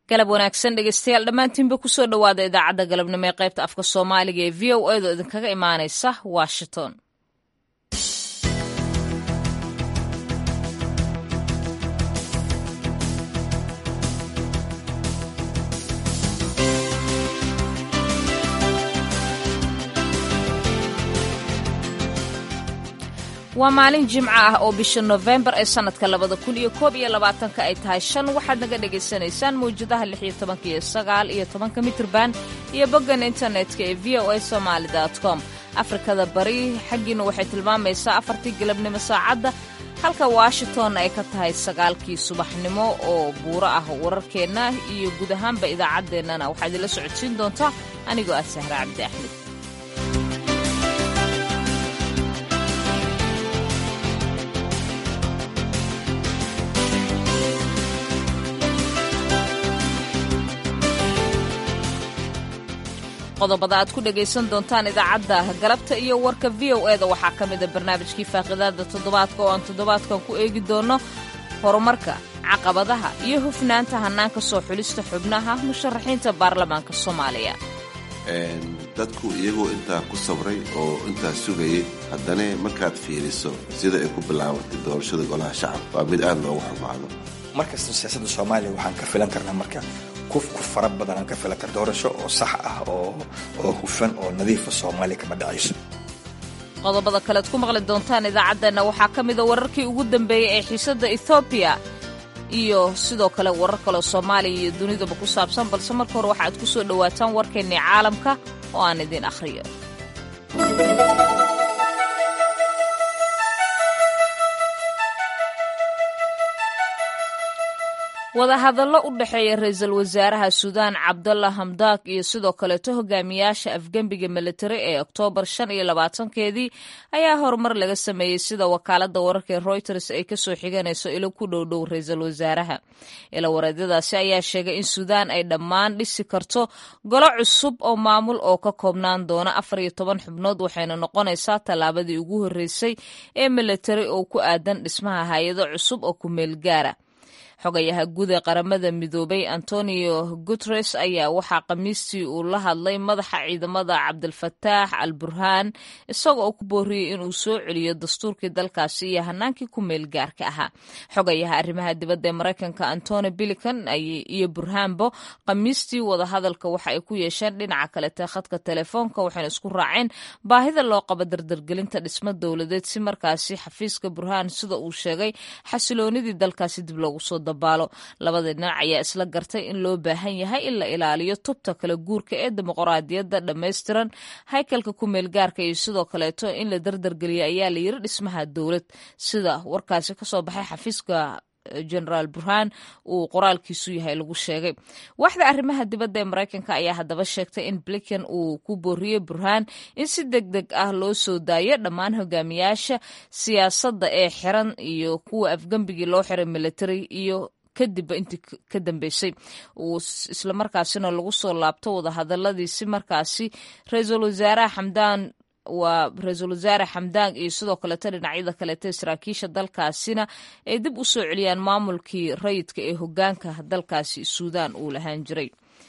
galab wanaagsan dhegeystayaal dhammaantiinba kusoo dhowaada idaacadda galabnimo ee qaybta afka soomaaliga ee v o edo idinkaga imaanaysa washington waa maalin jimco ah oo bisha nofembar ee sannadka labada kun iyo koob iyo labaatanka ay tahay shan waxaad naga dhagaysanaysaan mawjadaha lix iyo tobanka iyo sagaal iyo tobanka mitrban iyo boggan internetka ee v o a somaali com afrikada bari xaggiina waxay tilmaamaysaa afartii galabnimo saacadda halka washington ay ka tahay sagaalkii subaxnimo oo buuro ah wararkeenna iyo guud ahaanba idaacaddeenana waxaa idinla socodsiin doontaa anigoo ah sahra cabdi axmed qodobada aad ku dhegaysan doontaan idaacadda galabta iyo warka v o eda waxaa ka mida barnaamijkii faaqidaada toddobaadka oo aan toddobaadkan ku eegi doonno horumarka caqabadaha iyo hufnaanta hannaanka soo xulista xubnaha musharaxiinta baarlamaanka soomaaliya dadku iyagoo intaa ku sabray oo intaa sugayay haddana markaad fiiriso sida ay ku bilaabatay doorashada golaha shacabka waa mid aad loogu xumaado markasta siyaasadda soomaaliya waxaan ka filan karnaa marka kufku fara badan aan ka filan kar doorasho oo sax ah oo hufan oo nadiifa soomaaliya kama dhacayso qodobada kalead ku maqli doontaan idaacaddeenna waxaa ka mida wararkii ugu dambeeyey ee xiisadda ethoobiya iyo sidoo kale warar kaleo soomaaliya iyo dunidaba ku saabsan balse marka hore waxaaad ku soo dhowaataan warkeennii caalamka oo aan idiin akhriyo wadahadallo u dhexeeya ra-iisul wasaaraha suudaan cabdalla hamdaak iyo sidoo kaleeto hogaamiyaasha afgembiga militari ee oktoobar shan iyo labaatankeedii ayaa horumar laga sameeyey sida wakaaladda wararka ee reuters ay kasoo xiganayso ilo ku dhowdhow ra-iisul wasaaraha ila wareedyadaasi ayaa sheegay in suudaan ay dhammaan dhisi karto golo cusub oo maamul oo ka koobnaan doona afar iyo toban xubnood waxayna noqonaysaa tallaabadii ugu horreysay ee militari oo ku aadan dhismaha hay-ado cusub oo ku meel gaara xogayaha guud ee qaramada midoobay antonio guteres ayaa waxaa khamiistii uu la hadlay madaxa ciidamada cabdilfataax al burhaan isagoo ku booriyey inuu soo celiyo dastuurkii dalkaasi iyo hanaankii ku meel gaarka ahaa xogayaha arrimaha dibadda ee maraykanka antony bilican iyo burhaanbo khamiistii wadahadalka waxa ay ku yeesheen dhinaca kalete khadka telefoonka waxayna isku raaceen baahida loo qabo dardargelinta dhismo dowladeed si markaasi xafiiska burhaan sida uu sheegay xasiloonidii dalkaasi dib loogu soo dabaalo labada dhinac ayaa isla gartay in loo baahan yahay in la ilaaliyo tubta kala guurka ee dimuqraadiyadda dhammaystiran haykalka ku meelgaarka iyo sidoo kaleeto in la dardargeliya ayaa la yiri dhismaha dowlad sida warkaasi kasoo baxay xafiiska generaal burhaan uu qoraalkiisu yahay lagu sheegay waaxda arrimaha dibadda ee maraykanka ayaa haddaba sheegtay in blinken uu ku booriyey burhaan in si deg deg ah loo soo daayo dhammaan hogaamiyaasha siyaasadda ee xiran iyo kuwa afgembigii loo xiray military iyo kadibba intii ka dambeysay uu islamarkaasina lagu soo laabto wadahadaladii si markaasi ra-iisul wasaaraha xamdaan waa ra-iisul wasaare xamdaan iyo sidoo kaleeto dhinacyada kaleeto saraakiisha dalkaasina ay dib u soo celiyaan maamulkii rayidka ee hogaanka dalkaasi suudaan uu lahaan jiray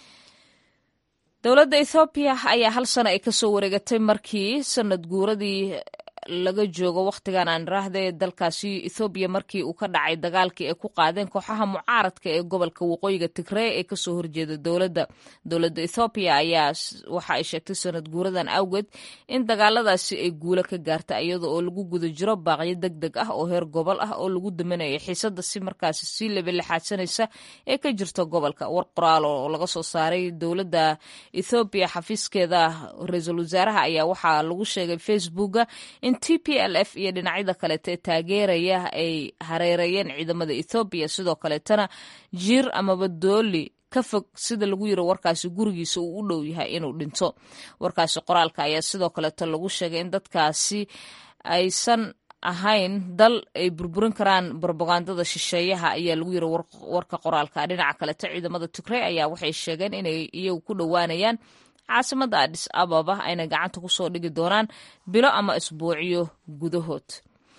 dowladda ethoobiya ayaa hal sano ay kasoo wareegatay markii sanad guuradii laga joogo wakhtigan aan raahda ee dalkaasi ethoobiya markii uu ka dhacay dagaalkii ay ku qaadeen kooxaha mucaaradka ee gobolka waqooyiga tigree ee kasoo horjeeda dowladda dowladda ethoobiya ayaa waxa ay sheegtay sanad guuradan awgeed in dagaaladaasi ay guulo ka gaarta iyada oo lagu guda jiro baaqyo deg deg ah oo heer gobol ah oo lagu daminayo xiisada si markaasi sii lebalixaadsanaysa ee ka jirta gobolka war qoraal oo laga soo saaray dowladda ethoobiya xafiiskeeda ra-iisul wasaaraha ayaa waxaa lagu sheegay facebooka in t p l f iyo dhinacyada kaleeta ee taageeraya ay hareereeyeen ciidamada ethoobiya sidoo kaleetana jiir amaba dooli ka fog sida lagu yiri warkaasi gurigiisa uu u dhow yahay inuu dhinto warkaasi qoraalka ayaa sidoo kaleeto lagu sheegay in dadkaasi aysan ahayn dal ay burburin karaan brobagandada shisheeyaha ayaa lagu yiri warka qoraalka dhinaca kaleeto ciidamada tigrey ayaa waxay sheegeen inay iyagu ku dhowaanayaan caasimada adis ababa ayna gacanta kusoo dhigi doonaan bilo ama isbuucyo gudahood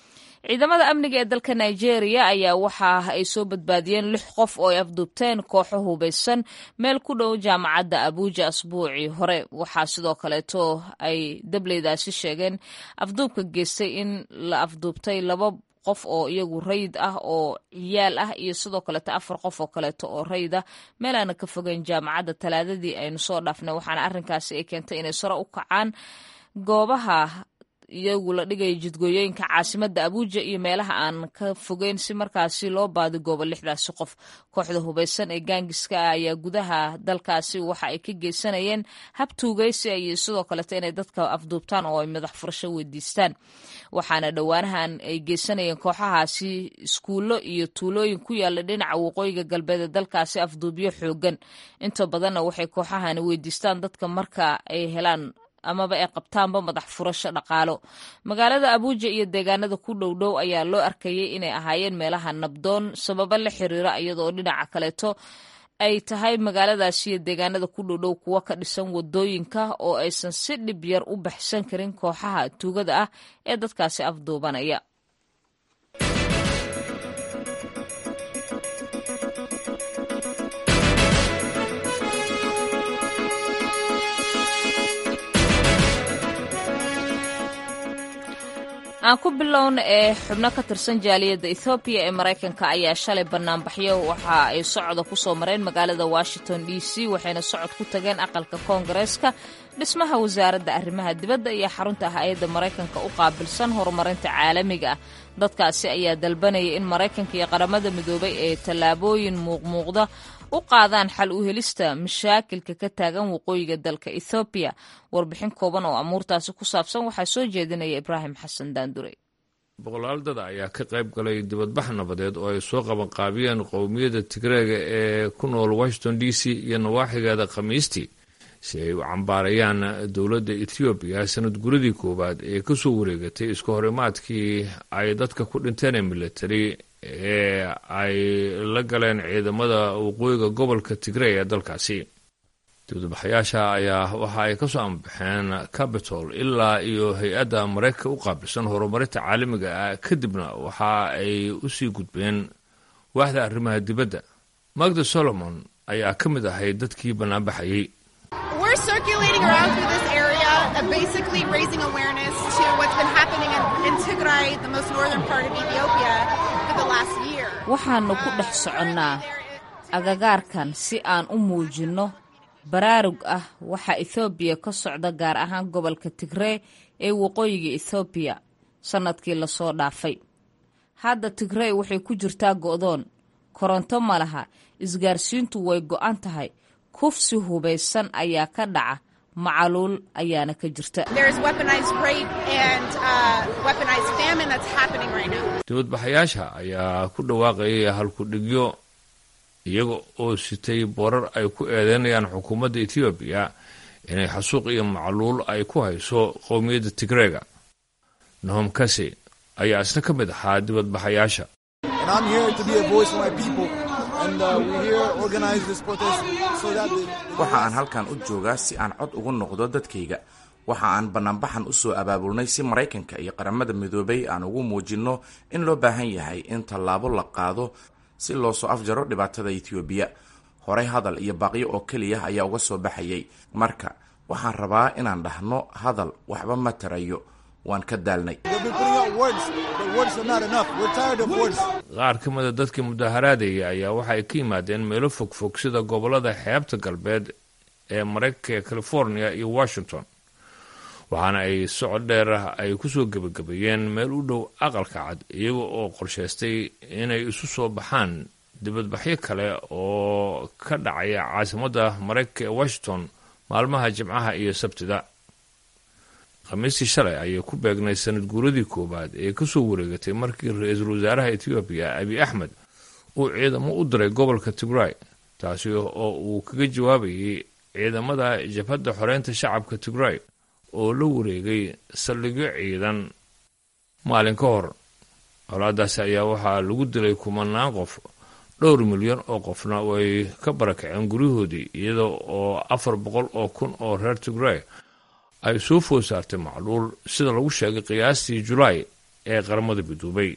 ciidamada amniga ee dalka nigeria ayaa waxa ay soo badbaadiyeen lix qof oo ay afduubteen kooxo hubaysan meel ku dhow jaamacadda abuuja asbuucii hore waxaa sidoo kaleeto ay dableydaasi sheegeen afduubka geystay in la afduubtay laba qof oo iyagu rayid ah oo ciyaal ah iyo sidoo kaleeto afar qof oo kaleeto oo rayid ah meel aana ka fogeyn jaamacadda talaadadii aynu soo dhaafnay waxaana arrinkaasi ay keentay inay sare u kacaan goobaha iyagu la dhigaya jidgooyooyinka caasimadda abuuja iyo meelaha aan ka fogeyn si markaasi loo baadigoobo lixdaasi qof kooxda hubaysan ee gaangiska ah ayaa gudaha dalkaasi waxa ay ka geysanayeen hab tuugaysi iyo sidoo kaleeto inay dadka afduubtaan oo ay madax furasho weydiistaan waxaana dhowaanahan ay geysanayeen kooxahaasi iskuullo iyo tuulooyin ku yaala dhinaca waqooyiga galbeed ee dalkaasi afduubyo xoogan inta badanna waxay kooxahani weydiistaan dadka marka ay helaan amaba ay qabtaanba madax furasho dhaqaalo magaalada abuuja iyo deegaanada ku dhow dhow ayaa loo arkayay inay ahaayeen meelaha nabdoon sababo la xiriira iyadoo dhinaca kaleeto ay tahay magaaladaasi iyo deegaanada ku dhow dhow kuwo ka dhisan wadooyinka oo aysan si dhib yar u baxsan karin kooxaha tuugada ah ee dadkaasi afduubanaya aan ku bilowna ee xubno ka tirsan jaaliyadda ethoobiya ee maraykanka ayaa shalay banaanbaxyo waxa ay socda ku soo mareen magaalada washington d c waxayna socod ku tageen aqalka koongareeska dhismaha wasaaradda arrimaha dibadda iyo xarunta hay-adda maraykanka u qaabilsan horumarinta caalamiga ah dadkaasi ayaa dalbanaya in maraykanka iyo qaramada midoobay ee tallaabooyin muuqmuuqda u qaadaan xal u helista mashaakilka ka taagan waqooyiga dalka ethoobiya warbixin kooban oo amuurtaasi ku saabsan waxaa soo jeedinaya ibraahim xasan daandure boqolaal dad ayaa ka qayb galay dibadbax nabadeed oo ay soo qabanqaabiyeen qowmiyadda tigreega ee ku nool washington d c iyo nawaaxigeeda khamiistii si ay u cambaarayaan dowladda ethoobiya sanad guradii koowaad ee ka soo wareegatay isku horimaadkii ay dadka ku dhinteen ee militari ee ay la galeen ciidamada waqooyiga gobolka tigrey ee dalkaasi dibadbaxayaasha ayaa waxa ay ka soo ambaxeen capitol ilaa iyo hay-adda maraykanka u qaabilsan horumarinta caalamiga ah kadibna waxa ay u sii gudbeen waaxda arrimaha dibadda magda solomon ayaa ka mid ahay dadkii bannaanbaxayey basically raising awareness to what's been happening in, in Tigray, the most northern part of Ethiopia, for the last year. waxaannu ku dhex soconnaa agagaarkan si aan u muujinno baraarug ah waxa ethoobiya ka socda gaar ahaan gobolka tigree ee waqooyiga ethoobiya sannadkii lasoo dhaafay hadda tigrey waxay ku jirtaa go'doon koronto ma laha isgaarsiintu way go'an tahay kufsi hubaysan ayaa ka dhaca macaluul ayaana ka jirta dibadbaxayaasha ayaa ku dhawaaqayay halku-dhigyo iyaga oo sitay boorar ay ku eedeynayaan xukuumadda etoobiya inay xasuuq iyo macluul ay ku hayso qowmiyadda tigreega nahom kase ayaa isna ka mid ahaa dibadbaxayaasha waxa aan halkan u joogaa si aan cod ugu noqdo dadkayga waxa aan bannaanbaxan u soo abaabulnay si maraykanka iyo qaramada midoobay aan ugu muujinno in loo baahan yahay in tallaabo la qaado si loo soo afjaro dhibaatada etoobiya horey hadal iyo baaqyo oo keliya ayaa uga soo baxayay marka waxaan rabaa inaan dhahno hadal waxba ma tarayo waan ka daalnay qaar ka mida dadkii mudaharaadaya ayaa waxa ay ka yimaadeen meelo fogfog sida gobollada xeebta galbeed ee maraykanka ee california iyo washington waxaana ay socod dheer ah ay ku soo gebagabeeyeen meel u dhow aqalka cad iyaga oo qorshaystay inay isu soo baxaan dibadbaxyo kale oo ka dhacaya caasimadda maraykanka ee washington maalmaha jimcaha iyo sabtida khamiistii shalay ayay ku beegnay sanad guuradii koowaad ee ka soo wareegatay markii ra-iisul wasaaraha etoobiya abiy axmed uu ciidamo u diray gobolka tigray taasi oo uu kaga jawaabayay ciidamada jabhadda xoreynta shacabka tigray oo la wareegay saldhigyo ciidan maalin ka hor colaadaasi ayaa waxaa lagu dilay kumanaan qof dhowr milyan oo qofna way ka barakaceen guryahoodii iyada oo afar boqol oo kun oo reer tigray ay soo food saartay macluul sida lagu sheegay qiyaastii julaay ee qaramada midoobay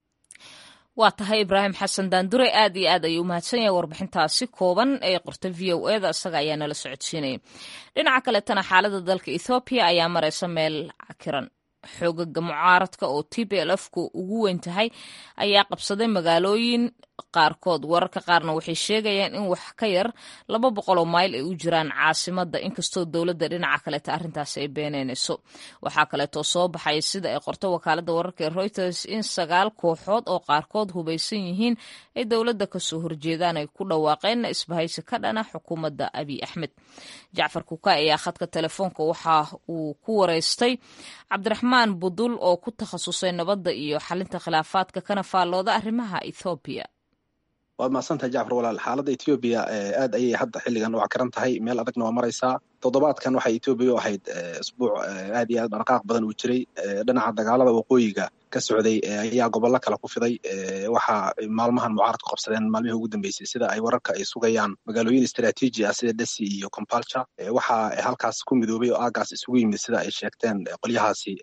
waa tahay ibraahim xasan daandure aad iyo aad ayuu umahadsan yahay warbixintaasi kooban ee qorta v o eda isaga ayaa nala socodsiinaya dhinaca kaletana xaalada dalka ethoobiya ayaa mareysa meel cakiran xoogaga mucaaradka oo t b l f ku ugu weyn tahay ayaa qabsaday magaalooyin qaarkood wararka qaarna waxay sheegayaan in wax ka yar laba boqoloo mayl ay u jiraan caasimada inkastoo dowladda dhinaca kaleeta arrintaasi ay beeneynayso waxaa kaleetoo soo baxaya sida ay qorto wakaalada wararka ee reuters in sagaal kooxood oo qaarkood hubaysan yihiin ay dowladda kasoo horjeedaan ay ku dhawaaqeen isbahaysi ka dhana xukuumadda abiy axmed jacfar kuka ayaa khadka telefoonka waxa uu ku wareystay cabdiraxmaan budul oo ku takhasusay nabadda iyo xalinta khilaafaadka kana faallooda arrimaha ethoobiya waad mahadsantahay jacfar walaal xaaladda etoobiya aad ayay hadda xilligan u cakiran tahay meel adagna waa maraysaa toddobaadkan waxay etoobiya u ahayd isbuuc aad iyo aad dhaqaaq badan uu jiray dhinaca dagaalada waqooyiga ka socday ayaa gobollo kale ku fiday waxaa maalmahan mucaaradku qabsadeen maalmihii ugu dambeysay sida ay wararka ay sugayaan magaalooyin istraatiiji ah sida desi iyo compalture waxaa halkaas ku midoobay oo aagaas isugu yimid sida ay sheegteen qolyahaasi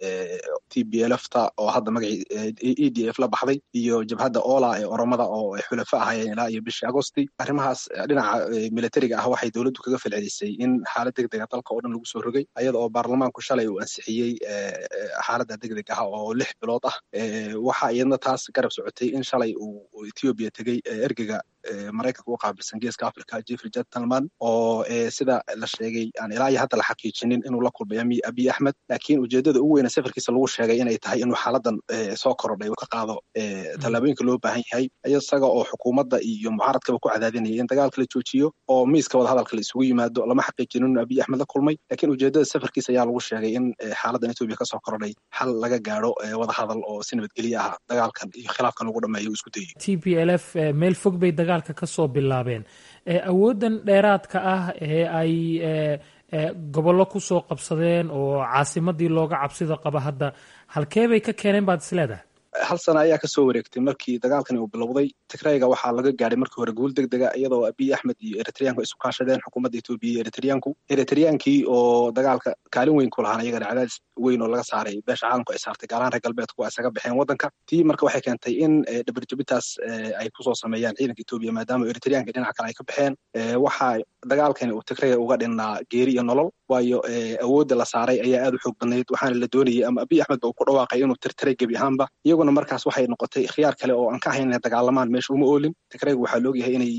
t b lfta oo hadda magacii e d f la baxday iyo jabhadda ola ee oromada oo ay xulafo ahayeen ilaa iyo bishii agosti arrimahaas dhinaca militariga ah waxay dowladdu kaga falcelisay in xaalad degdega dalka oo dhan lagu soo rogay ayada oo baarlamaanku shalay uu ansixiyey xaaladda degdeg ah oo lix bilood ah waxaa iyadna taas garab socotay in shalay uu ethiopia tegey ergega maraykanka u qaabilsan geeska africa jeffrey gentleman oo sida la sheegay aan ilaa iyo hadda la xaqiijinin inuu la kulmay abiy axmed laakiin ujeedada ugu weyne safarkiisa lagu sheegay inay tahay inuu xaaladan soo korodhay uu ka qaado tallaabooyinka loo baahan yahay isaga oo xukuumadda iyo mucaaradkaba ku cadaadinaya in dagaalka la joojiyo oo miiska wadahadalka la isugu yimaado lama xaqiijinin inuu abiy axmed la kulmay laakiin ujeedada safarkiisa ayaa lagu sheegay in xaaladan etoobiya kasoo korodhay xal laga gaadho wadahadal oo si nabadgelye ah dagaalkan iyo khilaafkan lagu dhameeyo isku dayo t p l f meel fog bay dagaalka ka soo bilaabeen awooddan dheeraadka ah ee ay gobollo ku soo qabsadeen oo caasimadii looga cabsida qaba hadda halkee bay ka keeneen baad isleedahay hal sana ayaa kasoo wareegtay markii dagaalkani uu bilowday tigrayga waxaa laga gaadhay markii hore guul deg dega iyadoo abiy axmed iyo eritreyanku isu kaashadeen xukuumadda etoobiya iyo eritreyanku eritreyaankii oo dagaalka kaalin weyn ku lahaan iyagana cadaadis weyn oo laga saaray beesha caalamku ay saartay gaalaan reer galbeedku waa isaga baxeen waddanka tii marka waxay keentay in dhabarjabitaas ay kusoo sameeyaan ciidanka etoobiya maadaama eritreyanka dhinaca kale ay ka baxeen waxaa dagaalkani uu tigrayga uga dhinnaa geeri iyo nolol waayo awoodda la saaray ayaa aad u xoog badnayd waxaana la doonayay ama abiy axmed ba uu ku dhawaaqay inuu tirtiray gebi ahaanba iyaguna markaas waxay noqotay khiyaar kale oo aan ka ahayn inay dagaalamaan meesha uma oolin tigrayga waxaa loogyahay inay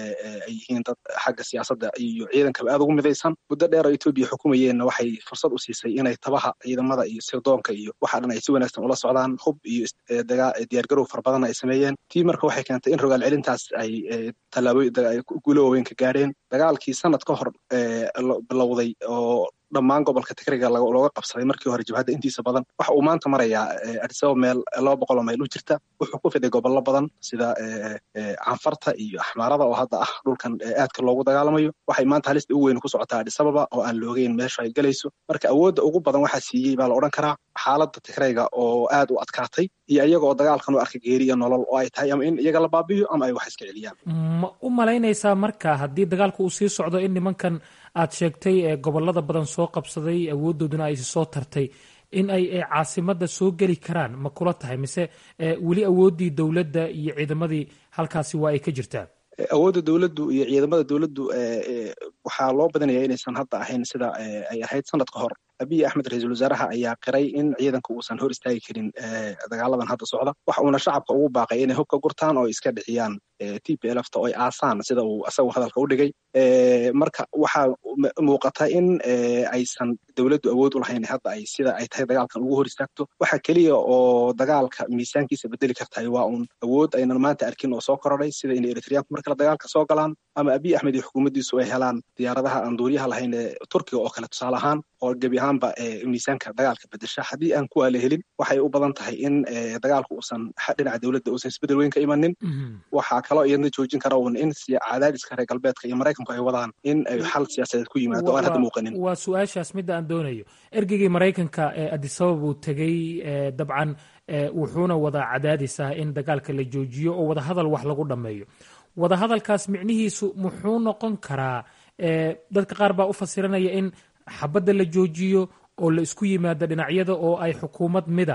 ay yihiin dad xagga siyaasadda iyo ciidankaba aad ugu midaysan muddo dheer oo etoobiya xukumayeenna waxay fursad u siisay inay tabaha ciidamada iyo sirdoonka iyo waxa dhan ay si wanaagsan ula socdaan hub iyo diyaargarow fara badan ay sameeyeen tii marka waxay keentay in rogaal celintaas ay tallaabooyin guulo waaweyn ka gaadheen dagaalkii sanad ka hor bilowday oo dhammaan gobolka tigriga looga qabsaday markii hore jabhadda intiisa badan waxa uu maanta marayaa adisaba meel laba boqoloo mayl u jirta wuxuu ku fiday gobollo badan sida canfarta iyo axmaarada oo hadda ah dhulkan aadka loogu dagaalamayo waxay maanta halista ugu weyn ku socotaa adisababa oo aan loogeyn meesha ay gelayso marka awoodda ugu badan waxaa siiyey baa la odhan karaa xaaladda tigrayga oo aad u adkaatay iyo iyaga oo dagaalkan u arka geeri iyo nolol oo ay tahay ama in iyaga la baabiyo ama ay wax iska celiyaan ma u malaynaysaa marka haddii dagaalku uu sii socdo in nimankan aad sheegtay ee gobolada badan soo qabsaday awooddooduna ay soo tartay in ay caasimadda soo geli karaan ma kula tahay mise weli awooddii dowladda iyo ciidamadii halkaasi waa ay ka jirtaa awoodda dowladdu iyo ciidamada dowladdu waxaa loo badinaya inaysan hadda ahayn sida ay ahayd sanad ka hor abiy axmed ra-iisul wasaaraha ayaa qiray in ciidanka uusan hor istaagi karin dagaaladan hadda socda waxa uuna shacabka ugu baaqay inay hubka gurtaan oo iska dhixiyaan t p lfta oo ay aasaan sida uu asagu hadalka u dhigay marka waxaa muuqata in aysan dowladdu awood u lahayn hadda ay sida ay tahay dagaalkan ugu hor istaagto waxa keliya oo dagaalka miisaankiisa bedeli kartahay waa uun awood aynan maanta arkin oo soo korodhay sida inay eritreyanku markale dagaalka soo galaan ama abiy axmed iyo xukuumaddiisu ay helaan diyaaradaha aan duuriyaha lahayn ee turkiga oo kale tusaale ahaan oo gebi ahaanba miisaanka dagaalka bedesha haddii aan kuwaa la helin waxay u badan tahay in dagaalku uusan dhinaca dowladda uusan isbedel weyn ka imanin waxaa kaloo iyadna joojin kara uun in cadaadiska reer galbeedka iyo maraykanku ay wadaan in ay xal siyaasadeed ku yimaado aan hadda muuqanin waa su-aashaas midda aan doonayo ergeygii maraykanka ee adisabab uu tegey dabcan wuxuuna wadaa cadaadis ah in dagaalka la joojiyo oo wadahadal wax lagu dhammeeyo wadahadalkaas micnihiisu muxuu noqon karaa dadka qaar baa u fasiranaya in xabadda la joojiyo oo la isku yimaado dhinacyada oo ay xukuumad mida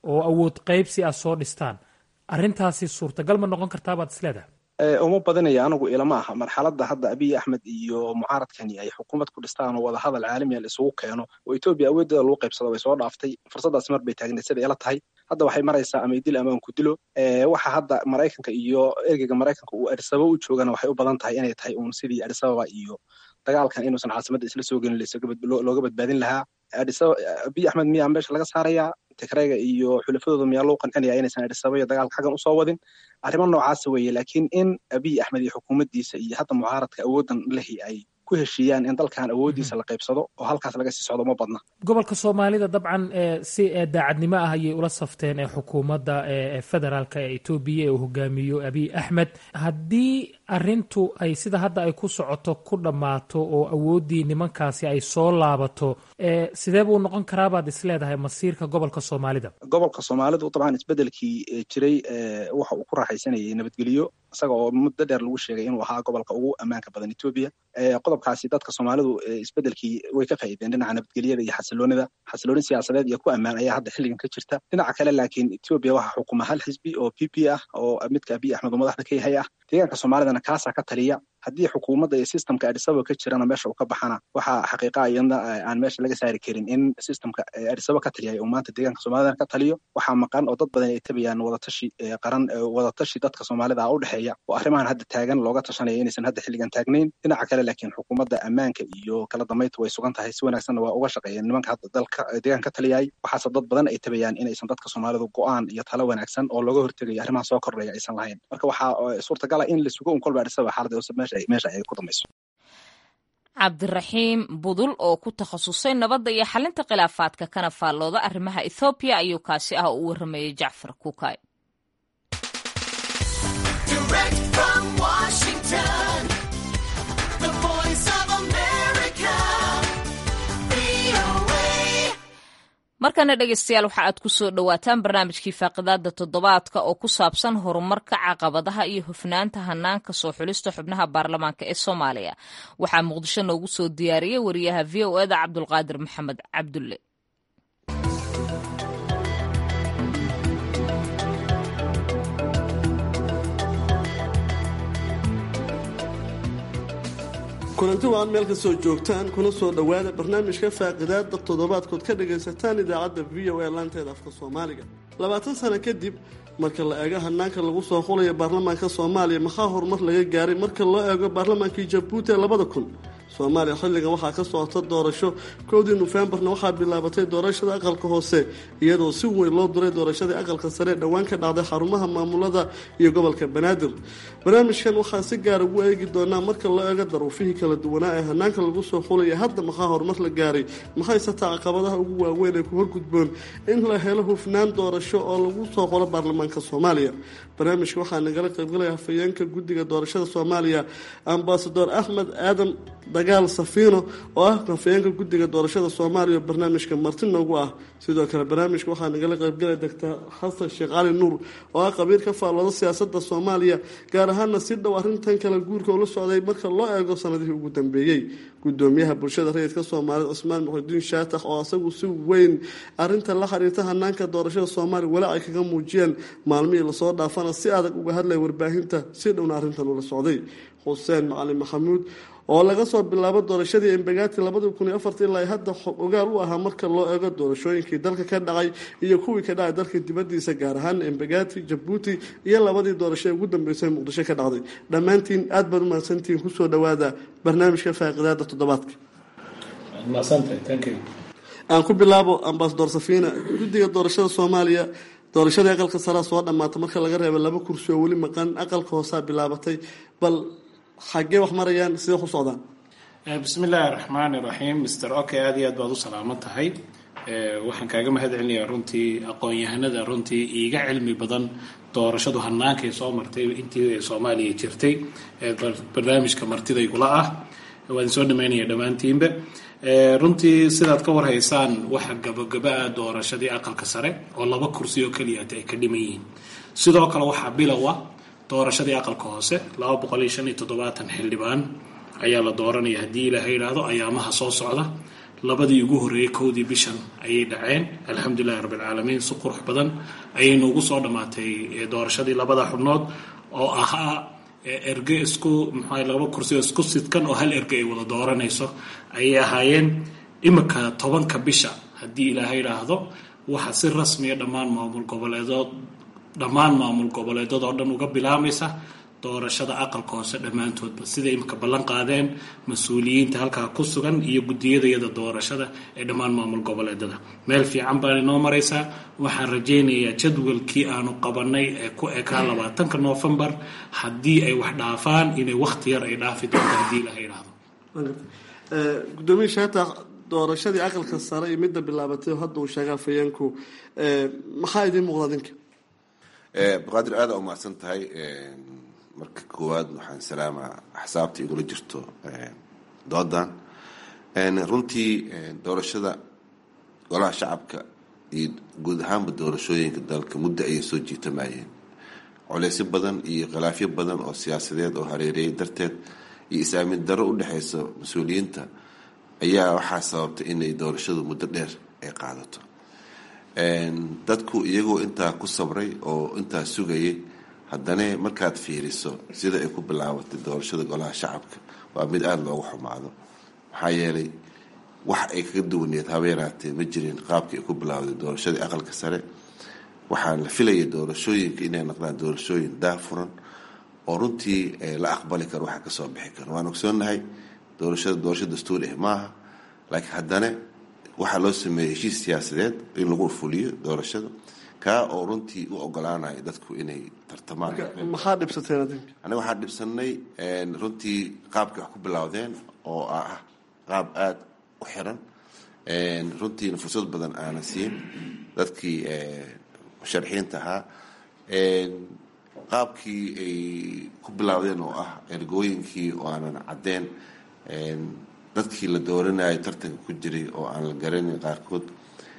oo awood qaybsi ah soo dhistaan arrintaasi suurtagal ma noqon kartaa baad isleedahay uma badinaya anigu ilama aha marxaladda hadda abiy axmed iyo mucaaradkani ay xukuumad ku dhistaan oo wadahadal caalamiya la isugu keeno oo etoobiya awooddeeda lagu qaybsado way soo dhaaftay fursaddaas mar bay taagneed sida ila tahay hadda waxay maraysaa ama idil ama aan ku dilo waxa hadda maraykanka iyo ergeyga maraykanka uu adisababa u joogana waxay u badan tahay inay tahay uun sidii adisababa iyo dagaalkan inuusan caasimadda isla soo gelin looga badbaadin lahaa abiy axmed miyaa meesha laga saarayaa tigrayga iyo xulafadooda miyaa loo qancinaya inaysan adisababa iyo dagaalka xaggan usoo wadin arrimo noocaasa weeye laakiin in abiy axmed iyo xukuumaddiisa iyo hadda mucaaradka awooddan lehi ay ku heshiiyaan in dalkan awooddiisa la qaybsado oo halkaas laga sii socdo ma badna gobolka soomaalida dabcan si daacadnimo ah ayay ula safteen ee xukuumadda federaalka ee etoobiya ee uu hogaamiyo abiy axmed haddii arrintu ay sida hadda ay ku socoto ku dhammaato oo awooddii nimankaasi ay soo laabato sidee buu noqon karaa baad isleedahay masiirka gobolka soomaalida gobolka soomaalidu dabcan isbedelkii jiray waxa uu ku raaxaysanayay nabadgelyo isaga oo muddo dheer lagu sheegay inuu ahaa gobolka ugu ammaanka badan etoobiya qodobkaasi dadka soomaalidu isbedelkii way ka faa'iideen dhinaca nabadgelyada iyo xasiloonida xasilooni siyaasadeed iyo ku ammaan ayaa hadda xilligan ka jirta dhinaca kale laakiin etoobiya waxaa xukuma hal xisbi oo p p ah oo midka abiy axmed oo madaxda ka yahay ah deegaanka soomaalidana kaasaa ka taliya haddii xukuumadda iyo systemka adisaba ka jirana meesha uu ka baxana waxaa xaqiiqa iyadna aan meesha laga saari karin in systemka adisaba ka taliyay uu maanta deegaanka soomaalidana ka taliyo waxaa maqan oo dad badan ay tabayaan wadatashi qaran wadatashi dadka soomaalida ah u dhexeeya oo arrimahan hadda taagan looga tashanaya inaysan hadda xilligan taagnayn dhinaca kale laakiin xukuumadda ammaanka iyo kala dambaynta way sugan tahay si wanaagsanna waa uga shaqeeyeen nimanka hadda dalka deegaanka ka taliyay waxaase dad badan ay tabayaan inaysan dadka soomaalidu go-aan iyo talo wanaagsan oo looga hortegayo arrimaha soo kordhaya aysan lahayn marka waxaa suurtagala in la sugo un kolba adisaba xaaladda meesha meesha ay ku dambayso cabdiraxiim budul oo ku takhasusay nabadda iyo xalinta khilaafaadka kana faallooda arrimaha ethoobiya ayuu kaasi ah u warramayey jacfar kukay markana dhegeystayaal waxa aad ku soo dhowaataan barnaamijkii faaqidaada toddobaadka oo ku saabsan horumarka caqabadaha iyo hufnaanta hanaanka soo xulista xubnaha baarlamaanka ee soomaaliya waxaa muqdisho noogu soo diyaariyey wariyaha v o eda cabdulqaadir maxamed cabdulle kulanti waad meel kastoo joogtaan kuna soo dhowaada barnaamijka faaqidaada toddobaadkood ka dhagaysataan idaacadda v o a laanteeda afka soomaaliga labaatan sano kadib marka la eego hanaanka lagu soo xulayo baarlamaanka soomaaliya maxaa horumar laga gaaray marka loo eego baarlamaankii jabuuti ee labada kun soomaaliya xilligan waxaa ka socota doorasho kowdii nofembarna waxaa bilaabatay doorashada aqalka hoose iyadoo si weyn loo duray doorashadii aqalka sare ee dhowaan ka dhacday xarumaha maamulada iyo gobolka banaadir barnaamijkan waxaa si gaar ugu eegi doonaa marka loo eego daruufihii kala duwanaa ee hanaanka lagu soo xulaya hadda maxaa horumar la gaaray maxayse taa caqabadaha ugu waaweyn ee ku horgudboon in la helo hufnaan doorasho oo lagu soo xulo baarlamaanka soomaaliya barnaamijka waxaa nagala qaybgalaya hafayeenka guddiga doorashada soomaaliya ambasador axmed aadan dagaal safiino oo ah hafayeenka guddiga doorashada soomaaliya oo barnaamijka marti noogu ah sidoo kale barnaamijka waxaa nagala qaybgalaya doctor xasan sheekh cali nuur oo ah qabiir ka faallooda siyaasada soomaaliya gaar ahaana si dhow arrintan kala guurka ula socday marka loo eego sanadihii ugu dambeeyey gudoomiyaha bulshada rayidka soomaaliyed cusmaan muxudiin shaatax oo asagu si weyn arinta la xiriirta hanaanka doorashada soomaaliya weli ay kaga muujiyeen maalmihii lasoo dhaafana si adag uga hadlaya warbaahinta si dhowna arrintan ula socday xuseen macalin maxamuud oo laga soo bilaabo doorashadii embagaati labadii kun iyo afartii ilaa hadda ogaal u ahaa marka loo eego doorashooyinkii dalka ka dhacay iyo kuwii ka dhacay dalka dibadiisa gaar ahaan embagaati jabuuti iyo labadii doorasho ee ugu dambeysay muqdisho ka dhacday dhammaantiin aad baad umahadsantihiin kusoo dhowaada barnaamijka faaqidaada toddobaadka aan ku bilaabo ambasador safiina guddiga doorashada soomaaliya doorashadii aqalka saraa soo dhammaata marka laga reebo laba kursi oo weli maqan aqalka hoosaa bilaabatay bal xaggee wax marayaan sidee wax u socdaan bismi illaahi raxmaani raxiim mister oke aada iyo aad baad u salaaman tahay waxaan kaaga mahad celinayaa runtii aqoon-yahanada runtii iiga cilmi badan doorashadu hanaankay soo martay intii soomaaliya jirtay barnaamijka martidaygula ah waan soo dhamaynaya dhammaantiinba runtii sidaad ka warhaysaan waxa gabagaba-a doorashadii aqalka sare oo laba kursi oo keliyaat ay ka dhiman yihiin sidoo kale waxaa bilowa doorashadii aqalka hoose laba boqol iyo shan iyo toddobaatan xildhibaan ayaa la dooranaya haddii ilaaha yidhaahdo ayaamaha soo socda labadii ugu horreeyey kowdii bishan ayay dhaceen alxamdulilahi rabbilcaalamiin si qurux badan ayay noogu soo dhammaatay doorashadii labada xubnood oo ahaa erge isku maxaa laba kursi oo isku sidkan oo hal erge ay wada dooranayso ayay ahaayeen imika tobanka bisha haddii ilaahay idhaahdo waxaa si rasmiya dhammaan maamul goboleedood dhammaan maamul goboleedood oo dhan uga bilaamaysa doorashada aqalka hoose dhammaantoodba siday imika ballan qaadeen mas-uuliyiinta halkaa ku sugan iyo guddiyadayada doorashada ee dhammaan maamul goboleedada meel fiican baan inoo maraysaa waxaan rajaynayaa jadwalkii aanu qabanay ee ku ekaa labaatanka noofembar haddii ay wax dhaafaan inay wakhti yar ay dhaafi doonto haddii ilaha idhaahdo gudoomiye shaata doorashadii aqalka sare iyo midda bilaabatay oo hadda uu sheegaa fayeenku maxaa idiin muuqda adinka abdiqaadir aada u mahadsan tahay marka koowaad waxaan salaamaa axsaabta igula jirto doodan runtii doorashada golaha shacabka iyo guud ahaanba doorashooyinka dalka muddo ayay soo jiitamayeen coleysyo badan iyo khilaafyo badan oo siyaasadeed oo hareereeyay darteed iyo is-aamin darro u dhexeysa mas-uuliyiinta ayaa waxaa sababtay inay doorashadu muddo dheer ay qaadato dadku iyagoo intaa ku sabray oo intaa sugayay haddana markaad fiiriso sida ay ku bilaabatay doorashada golaha shacabka waa mid aada loogu xumaado maxaa yeelay wax ay kaga duwaneed habeenaatee ma jirin qaabkii ay ku bilaawday doorashadii aqalka sare waxaan la filayay doorashooyinka inay noqdaan doorashooyin daafuran oo runtii la aqbali karo waxa kasoo bixi karo waan ogsoonnahay doorashada doorasho dastuuri ah maaha laakiin haddana waxaa loo sameeyey heshiis siyaasadeed in lagu fuliyo doorashada kaa oo runtii u ogolaanaya dadku inay tartamaan maxaa dhibsateen adinka aniga waxaan dhibsanay runtii qaabkii wax ku bilowdeen oo ah qaab aada u xiran runtiina fursad badan aanan siin dadkii musharaxiinta ahaa qaabkii ay ku bilowdeen oo ah ergooyinkii oo aanan caddeen dadkii la dooranayay tartanka ku jiray oo aan la garanin qaarkood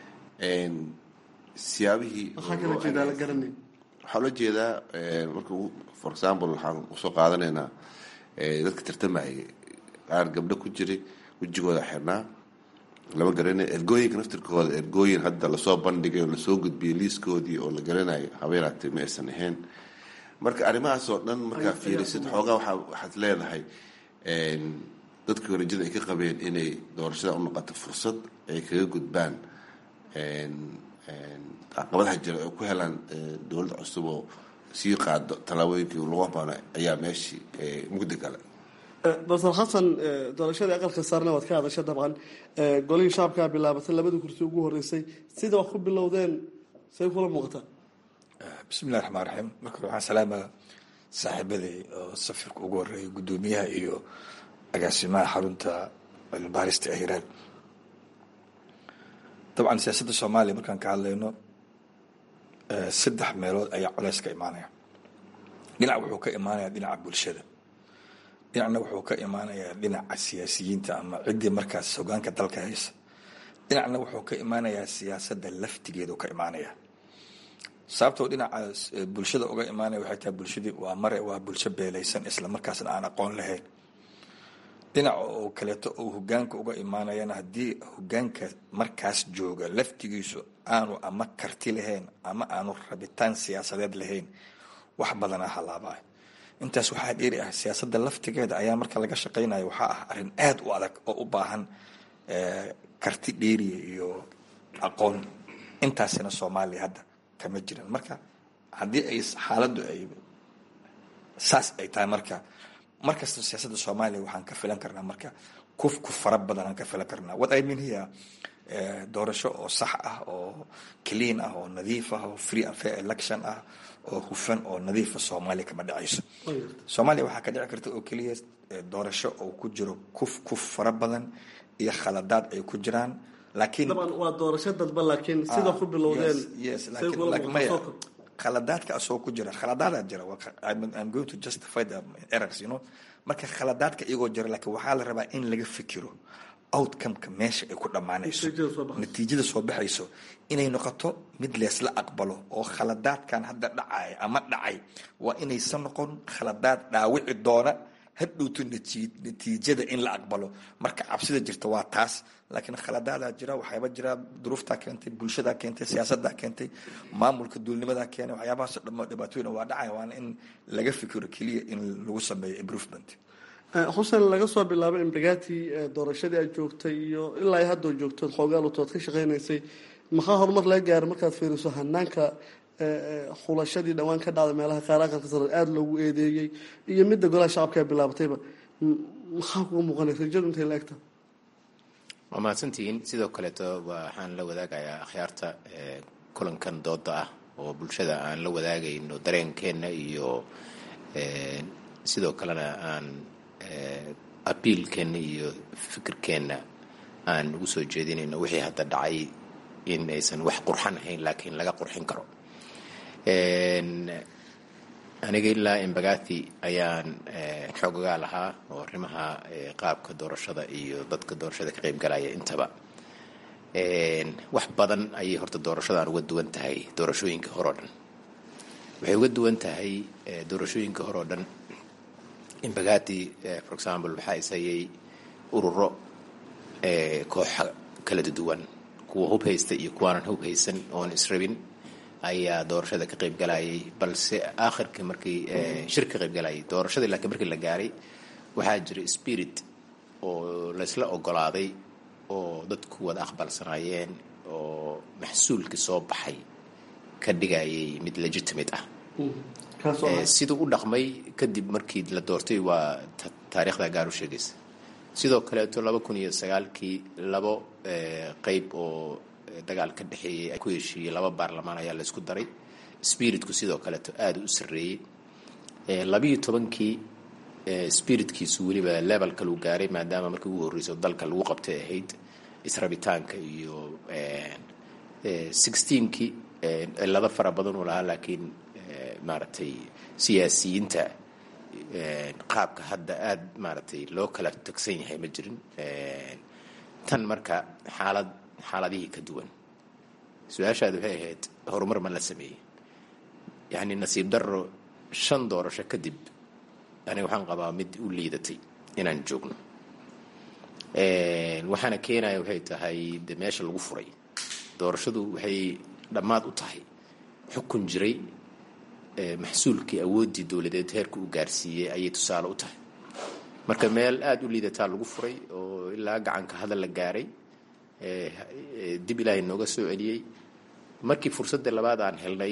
siyaabihii maxaa kala jeedaa la garanay waxaa loo jeedaa marka for example waxaan usoo qaadanaynaa dadka tartamayay qaar gabdho ku jiray wejigooda xirnaa lama garanay ergooyinka naftirkooda ergooyin hadda lasoo bandhigay oo lasoo gudbiyay liiskoodii oo la garanayo habeenaatee ma aysan ahayn marka arrimahaas oo dhan markaa fiirisid xoogaa waa waxaad leedahay dadkii horejada ay ka qabeen inay doorashada u noqoto fursad ay kaga gudbaan caqabadaha jira ay ku helaan dowladda cusub oo sii qaado tallaabooyinkii lagu habaano ayaa meeshii mugdi gale doctor xasan doorashadii aqalka saarna waad ka hadasha dabcan golihii shacabkaa bilaabatay labadii kursi ugu horeysay sida wax ku bilowdeen say kula muuqataa bismillahi raxmaan raxiim marka waxaan salaamaa saaxiibaday oo safirka ugu horeeyay guddoomiyaha iyo agaasimaha xarunta cilmibaarista ee hiiraan dabcan siyaasadda soomaaliya markaan ka hadlayno saddex meelood ayaa coleys ka imaanaya dhinac wuxuu ka imaanayaa dhinaca bulshada dhinacna wuxuu ka imaanayaa dhinaca siyaasiyiinta ama ciddii markaas hogaanka dalka haysa dhinacna wuxuu ka imaanayaa siyaasadda laftigeedu ka imaanaya sababtoo dhinaca bulshada uga imaanaya waxay tahay bulshadii waa mare waa bulsho beelaysan isla markaasna aan aqoon lahayn dhinaca oo kaleeto oo hogaanka uga imaanayana haddii hogaanka markaas jooga laftigiisu aanu ama karti lahayn ama aanu rabitaan siyaasadeed lahayn wax badanaa halaabaa intaas waxaa dheeri ah siyaasadda laftigeeda ayaa marka laga shaqaynayo waxaa ah arrin aada u adag oo u baahan karti dheeriya iyo aqoon intaasina soomaaliya hadda kama jiran marka haddii ay xaaladdu ay saas ay tahay marka markasta siyaasadda soomaaliya waxaan ka filan karnaa marka kuf ku fara badan aan ka filan karnaa what i mean here doorasho oo sax ah oo clean ah oo nadiif ah oo free and fair election ah oo hufan oo nadiifa soomaaliya kama dhacayso soomaaliya waxaa ka dhici karta oo keliya doorasho oo ku jiro kuf kuf fara badan iyo khaladaad ay ku jiraan laakiin daban waa doorasho dadba laakiin sida ku bilowdeen yes say laakiin kula laakiin maya muuqato khaladaadka asoo ku jira khaladaadaa jira waa ka- I'm, I'm going to justify the errors you know marka khaladaadka iyagoo jira laakiin waxaa la rabaa in laga fikiro outcome-ka meesha ay ku dhammaanayso Natiijada soo baxayso. natiijada soo baxayso inay noqoto mid leesla aqbalo oo khaladaadkan hadda dhacaya ama dhacay waa inaysan noqon khaladaad dhaawici doona hadhowto natiijada in la aqbalo marka cabsida jirta waa taas laakiin khaladaadaa jira waxyaaba jira duruuftaa keentay bulshadaa keentay siyaasadaa keentay maamulka duulnimadaa keenay waxyaabahaas dhamo dhibaatooyin waa dhacaya waana in laga fikiro keliya in lagu sameeyo improvement xuseen laga soo bilaabo imbagati doorashadii aad joogtay iyo ilaa haddoo joogtood xoogaalutood ka shaqaynaysay maxaa horumar laga gaaray markaad fiiriso hanaanka xulashadii dhowaan ka dhacday meelaha qaar aqalka sare aada loogu eedeeyey iyo midda golaha shacabka ee bilaabatayba maxaa kuga muuqanay rajadu intay la egta waa mahadsantihiin sidoo kaleeto waxaan la wadaagayaa akhyaarta kulankan dooda ah oo bulshada aan la wadaagayno dareenkeenna iyo sidoo kalena aan abiilkeenna iyo fikirkeenna aan ugu soo jeedinayno wixii hadda dhacay in aysan wax qurxan ahayn laakiin laga qurxin karo aniga ilaa imbagathi ayaan xoogagaa lahaa oo arrimaha qaabka doorashada iyo dadka doorashada ka qayb galaya intaba wax badan ayay horta doorashadan uga duwan tahay doorashooyinka hore oo dhan waxay uga duwan tahay doorashooyinka hore oo dhan imbagathi for example waxaa ishayay ururo kooxa kala duwan kuwa hub haysta iyo kuwaanan hub haysan oon israbin ayaa doorashada ka qayb galayay balse aakhirka markii shir ka qayb galayay doorashadii laakiin markii la gaaray waxaa jira spirit oo laysla ogolaaday oo dadku wada aqbalsanaayeen oo maxsuulkii soo baxay ka dhigayay mid legitimate ah siduu u dhaqmay kadib markii la doortay waa taariikhda gaar u sheegaysa sidoo kaleeto laba kun iyo sagaalkii labo qeyb oo dagaal ka dhexeeyey ay ku heshiiyey laba baarlamaan ayaa laysku daray spiritku sidoo kaleeto aada u sarreeyey labiiyo tobankii spiritkiisu weliba level kaluu gaaray maadaama markii ugu horreysa dalka lagu qabtay ahayd israbitaanka iyo sixteenkii cilado fara badan uu lahaa laakiin maaragtay siyaasiyiinta qaabka hadda aada maaragtay loo kala tagsan yahay ma jirin tan marka xaalad xaaladihii ka duwan su-aashaadi waxay ahayd horumar ma la sameeyey yacni nasiib darro shan doorasho kadib aniga waxaan qabaa mid u liidatay inaan joogno waxaana keenaya waxay tahay de meesha lagu furay doorashadu waxay dhammaad u tahay xukun jiray maxsuulkii awooddii dowladeed heerka u gaarsiiyey ayay tusaale u tahay marka meel aada u liidataa lagu furay oo ilaa gacanka hadal la gaaray dib ilaahay nooga soo celiyey markii fursadda labaad aan helnay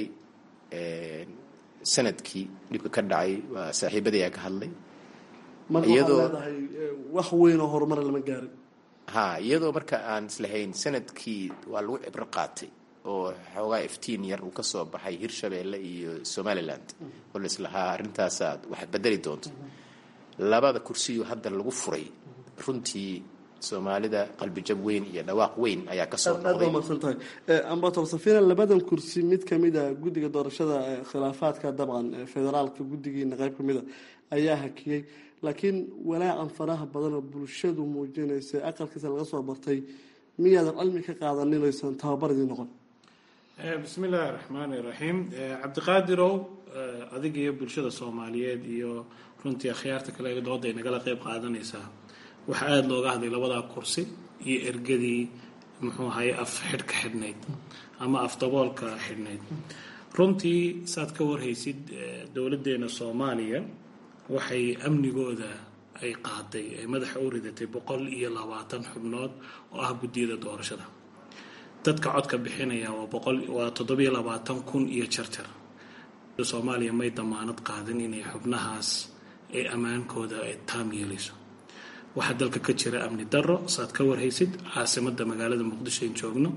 sanadkii dhibka ka dhacay waa saaxiibadayaa ka hadlay marka waxaad leedahay wax weyn oo horumara lama gaarin ha iyadoo marka aan islahayn sanadkii waa lagu cibro qaatay oo xoogaa iftiin yar uu ka soo baxay hirshabeelle iyo somaliland oo la islahaa arrintaasaad wax bedeli doonto labada kursiyo hadda lagu furay runtii soomaalida qalbijab weyn iyo dhawaaq weyn ayaa kasoo aad baa mahadsan tahay ambator safina labadan kursi mid kamid a guddiga doorashada khilaafaadka dabcan federaalka guddigiina qayb kamid a ayaa hakiyey laakiin walaacan faraha badan oo bulshadu muujinaysa aqalkiisa laga soo bartay miyaadan cilmi ka qaadaninaysan tababaradii noqon bismi illaahi raxmaani raxiim cabdiqaadirow adiga iyo bulshada soomaaliyeed iyo runtii akhyaarta kale dooda ay nagala qeyb qaadanaysaa waxaa aada looga hadlay labadaa kursi iyo ergadii muxuu ahaye af xidhka xidhnayd ama af daboolka xidhnayd runtii saad ka warhaysid dowladdeena soomaaliya waxay amnigooda ay qaaday ay madaxa u ridatay boqol iyo labaatan xubnood oo ah guddiyada doorashada dadka codka bixinaya waa boqol waa toddobiyo labaatan kun iyo jarjar soomaaliya may damaanad qaadin inay xubnahaas ay ammaankooda ay taam yeelayso waxaa dalka ka jira amni darro saad ka warhaysid caasimada magaalada muqdisho in joogno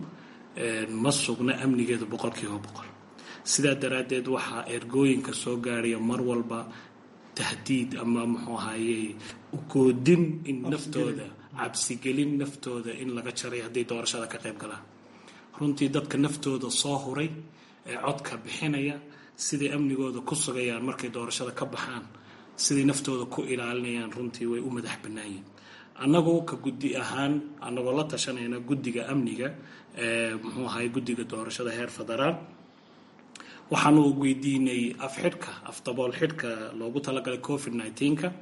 ma sugna amnigeeda boqolkiiba boqol sidaa daraaddeed waxaa ergooyinka soo gaaraya mar walba tahdiid ama muxuu ahaye ugoodin in naftooda cabsigelin naftooda in laga jaray hadday doorashada ka qayb galaan runtii dadka naftooda soo huray ee codka bixinaya siday amnigooda ku sugayaan markay doorashada ka baxaan siday naftooda ku ilaalinayaan runtii way u madax bannaanyihin annagoo ka guddi ahaan annagoo la tashanayna guddiga amniga ee muxuu ahay guddiga doorashada heer federaal waxaanu weydiinay af xidhka af dabool xidhka loogu talagalay covid nneteen-ka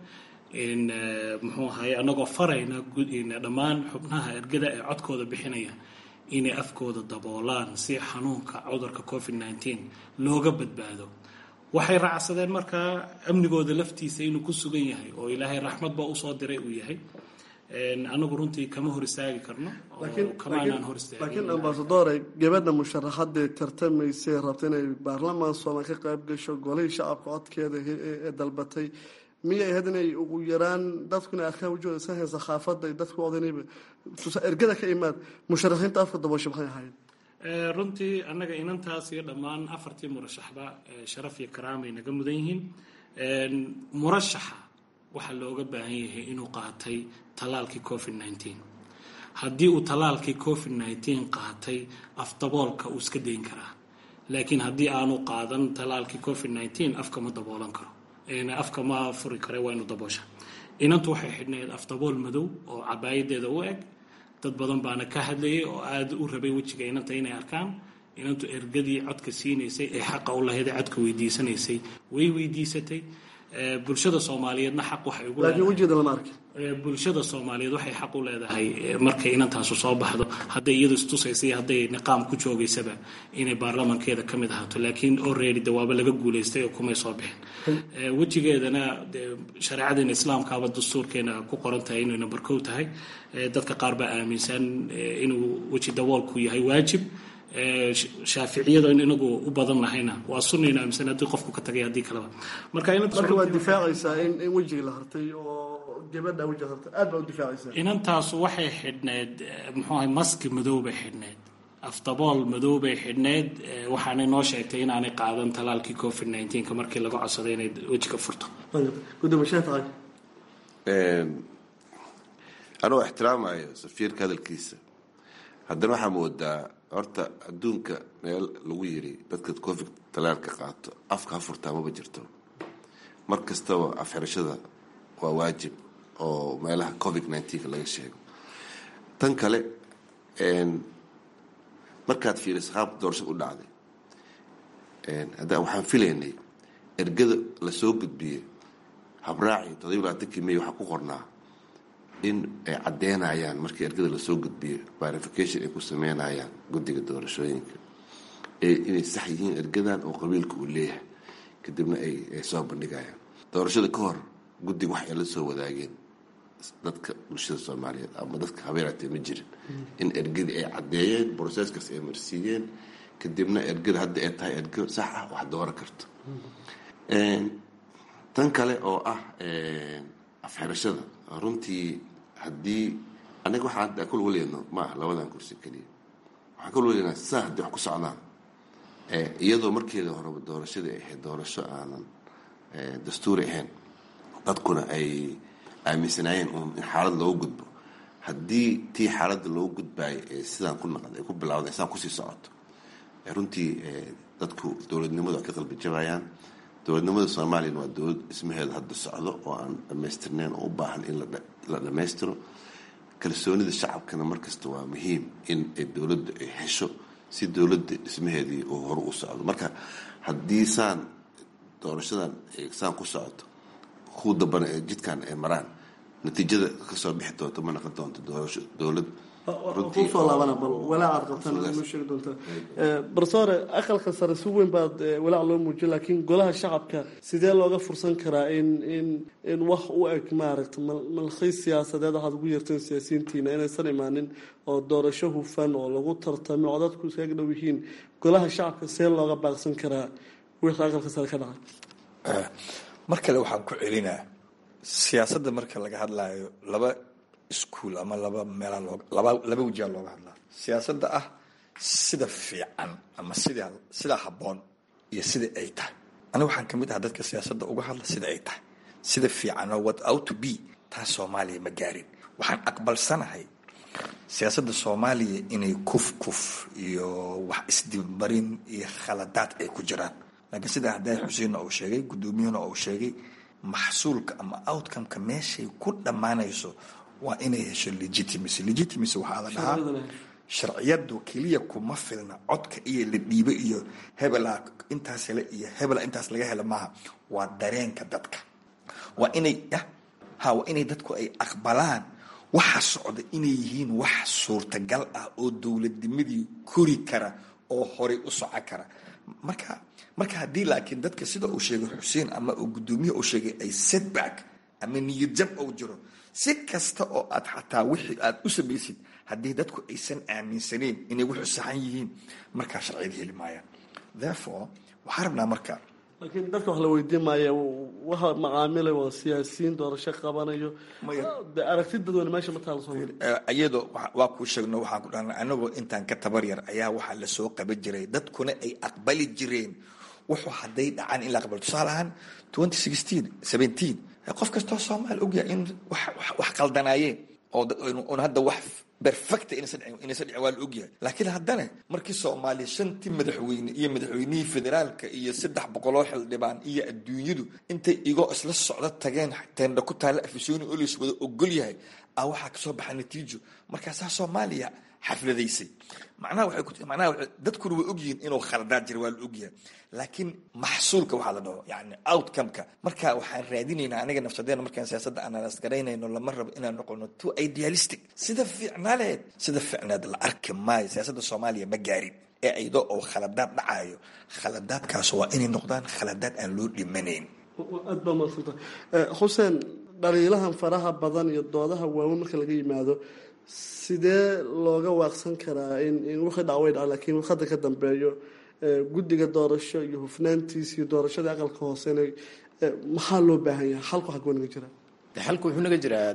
in muxuu ahaye annagoo farayna dhammaan xubnaha ergada ee codkooda bixinaya inay afkooda daboolaan si xanuunka cudurka covid nneteen looga badbaado waxay raacsadeen markaa amnigooda laftiisa inuu ku sugan yahay oo ilaahay raxmadba usoo diray uu yahay anagu runtii kama hor istaagi karno kamaanaan hor laakiin ambasadore gabadha musharaxadee tartamaysay rabta inay baarlamaan soomaal ka qayb gasho golihii shacabka codkeeda ee dalbatay miyay ahayd inay ugu yaraan dadku inay arkaan wajooda iska haysa khaafada dadku odanayba ergada ka imaad musharaxiinta afka daboosha maxay ahayd runtii annaga inantaas iyo dhammaan afartii murashaxba sharaf iyo karaamay naga mudan yihiin murashaxa waxaa looga baahan yahay inuu qaatay tallaalkii covid nneteen haddii uu tallaalkii covid nneteen qaatay afdaboolka uu iska dayn karaa laakiin haddii aanu qaadan tallaalkii covid nneteen afka ma daboolan karo afka ma furi kare waa inu daboosha inantu waxay xidhnayd afdabool madow oo cabaayadeeda u eg dad badan baana ka hadlayay oo aada u rabay wejiga inanta inay arkaan inantu ergadii codka siinaysay ee xaqa u lahayd ee codka weydiisanaysay way weydiisatay bulshada soomaaliyeedna xaq waxay ugu laakiin wejigeeda lama arki bulshada soomaaliyeed waxay xaq u leedahay markay inantaasu soo baxdo hadday iyadu istusaysa iyo hadday niqaam ku joogaysaba inay baarlamankeeda ka mid ahaato laakiin already dawaabo laga guulaystay oo kumay soo bixin wejigeedana shareecadeena islaamkaaba dastuurkeena ku qoran tahay inay number kow tahay dadka qaar baa aaminsan inuu weji daboolku yahay waajib shaaficiyada in inagu u badan nahayna waa sunayna aaminsan haddii qofku ka tagay haddii kaleba marka marka waad difaacaysaa in in wejiga la hartay oo gabadha wejiga hartay aad baa u difaacaysaa inantaasu waxay xidhneyd muxuu ahay maski madow bay xidhneyd afdabool madow bay xidhneyd waxaanay noo sheegtay inaanay qaadan talaalkii covid nneteenka markii laga codsaday inay wejiga furto anoo ixtiraamayo safiirka hadalkiisa haddana waxaa moodaa horta adduunka meel lagu yiri dadka covid talaalka qaato afka ha furtaa maba jirto mar kastaba afxirashada waa waajib oo meelaha covid nneteen laga sheego tan kale markaad fiiriso qaabka doorashada u dhacday hadda waxaan filaynay ergada lasoo gudbiyey habraaci todobiy labaatankii may waxaa ku qornaa in ay caddeynayaan markii ergada lasoo gudbiyo verification ay ku sameynayaan guddiga doorashooyinka inay sax yihiin ergadan oo qabiilka uu leeyahay kadibna ay soo bandhigayaan doorashada ka hor guddiga wax ay la soo wadaageen dadka bulshada soomaaliyeed ama dadka habeeraatee ma jirin in ergadii ay caddeeyeen broseskaas ay marsiiyeen kadibna ergada hadda ay tahay ergo sax ah wax dooran karto tan kale oo ah afxirashada runtii haddii aniga waxaan hadda kul waleyno ma ah labadan kursi keliya waxaan kul waleynaa saa haddii wax ku socdaan iyadoo markeeda horeba doorashadii ay ahayd doorasho aanan dastuuri ahayn dadkuna ay aaminsanaayeen uun in xaalad loogu gudbo haddii tii xaaladda loogu gudbaayo ee sidaan ku naqda ay ku bilawda sidaan kusii socoto runtii dadku dowladnimadu ay ka qalbi jabayaan dowladnimada soomaaliyana waa dowlad dhismaheeda hadda socdo oo aan dhammaystirnayn oo u baahan in la dhammaystiro kalsoonida shacabkana markasta waa muhiim in dowladda ay hesho si dowladda dhismaheedii uu hore u socdo marka haddii saan doorashadan saan ku socoto ku dambana ee jidkan ay maraan natiijada kasoo bixi doonto ma naqon doonto doorasho dowlad kusoo laabana bal walaacaad qabtaan ma sheegi doontaa barsoore aqalka sare si weyn baad walaac loo muujiya laakiin golaha shacabka sidee looga fursan karaa in in in wax u eg maaragta malkhiis siyaasadeed waxaad ugu yeerteen siyaasiyiintiina inaysan imaanin oo doorasho hufan oo lagu tartamo oo dadku iskaga dhow yihiin golaha shacabka sidee looga baaqsan karaa wixii aqalka sare ka dhacay mar kale waxaan ku celinaa siyaasadda marka laga hadlayo laba iskuol ama laba meelaa loo laba laba wejaa looga hadlaa siyaasadda ah sida fiican ama sida sidaa habboon iyo sida ay tahay aniga waxaan kamid ahaa dadka siyaasadda uga hadla sida ay tahay sida fiicanoo what out to be taas soomaaliya ma gaarin waxaan aqbalsanahay siyaasadda soomaaliya inay kuf kuf iyo wax isdibmarin iyo khaladaad ay ku jiraan laakiin sida hadday xuseenna uu sheegay guddoomiyuhuna uu sheegay maxsuulka ama outcomeka meeshay ku dhammaanayso waa inay hesho legitimacy legitimacy waxaa la dhahaa sharciyadu keliya kuma filna codka iyo la dhiibo iyo hebela intaas hele iyo hebela intaas laga helo maaha waa dareenka dadka waa inay ah ha waa inay dadku ay aqbalaan waxa socda inay yihiin wax suurtagal ah oo dowladnimadii kori kara oo horay u soco kara marka marka haddii laakiin dadka sida uu sheegay xuseen ama uu guddoomiye uu sheegay ay setback ama niyadjab uu jiro si kasta oo aad xataa wixii aad u samaysid haddii dadku aysan aaminsaneyn inay wuxu saxan yihiin markaa sharciyada heli maayaan therefore waxaa rabnaa marka laakiin dadka wax la weydiin maaya waxa macaamilay waa siyaasiyiin doorasho qabanayo de aragti dadweyne meesha ma taala soomaali iyadoo waa kuu sheegno waxaan ku dhahnay anagoo intaan ka tabar yar ayaa waxaa lasoo qaban jiray dadkuna ay aqbali jireen wuxuu hadday dhacaan in la aqbalo tusaale ahaan twenty sixteen seventeen qof kastoo soomaali ogyahay in wax qaldanaayeen oo hadda wax perfecta inaysan dhicin waa la ogyahay laakiin haddana markii soomaaliya shantii madaxweyne iyo madaxweynihii federaalka iyo saddex boqoloo xildhibaan iyo adduunyadu intay igoo isla socdo tageen teendha ku taalla afisyooni oo lays wada ogol yahay a waxaa kasoo baxa natiijo markaasaa soomaaliya xafladaysay macnaha waxay ku macnaha dadkuna way ogyihiin inuu khaladaad jira waa la ogyahay laakiin maxsuulka waxaa la dhaho yani outcome-ka marka waxaan raadinaynaa aniga nafsadeena markaan siyaasadda analyst garaynayno lama rabo inaan noqono too idealistic sida fiicnaaleed sida fiicnaad la arki maayo siyaasadda soomaaliya ma gaarin ee ayadoo oo khaladaad dhacayo khaladaadkaas waa inay noqdaan khaladaad aan loo dhimanayn aad baa madsanta xuseen dhaliilahan faraha badan iyo doodaha waaweyn marka laga yimaado sidee looga waaqsan karaa in in wixii dhac way dhaca laakiin hadda ka dambeeyo guddiga doorasho iyo hufnaantiisa iyo doorashada aqalka hoosena maxaa loo baahan yahay xalku xaguu naga jira de xalku wuxuu naga jiraa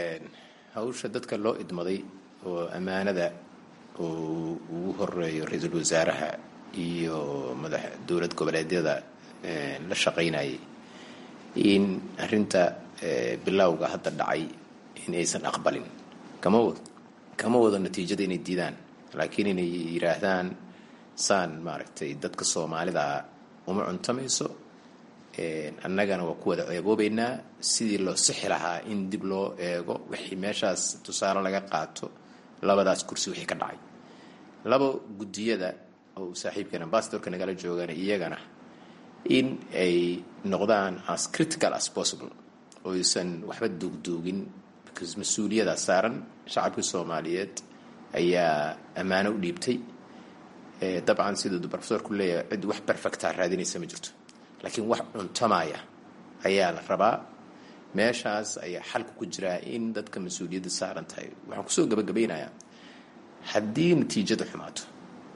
hawsha dadka loo idmaday oo ammaanada uu ugu horeeyo ra-iisul wasaaraha iyo madax dowlad goboleedyada la shaqaynayay in arinta bilowga hadda dhacay in aysan aqbalin kama wado kama wado natiijada inay diidaan laakiin inay yiraahdaan saan maaragtay dadka soomaalida uma cuntamayso annagana waa ku wada eegoobeynaa sidii loo sixi lahaa in dib loo eego wixii meeshaas tusaale laga qaato labadaas kursi wixii ka dhacay laba guddiyada oo saaxiibkan ambasadorka nagala joogana iyagana in ay noqdaan as critical as possible oysan waxba duugduugin because mas-uuliyada saaran shacabkii soomaaliyeed ayaa ammaano u dhiibtay dabcan siduu profesorku leeyahay cid wax perfecta raadinaysa ma jirto laakiin wax cuntamaya ayaa la rabaa meeshaas ayaa xalka ku jiraa in dadka mas-uuliyadda saaran tahay waxaan kusoo gabagabaynayaa haddii natiijada xumaato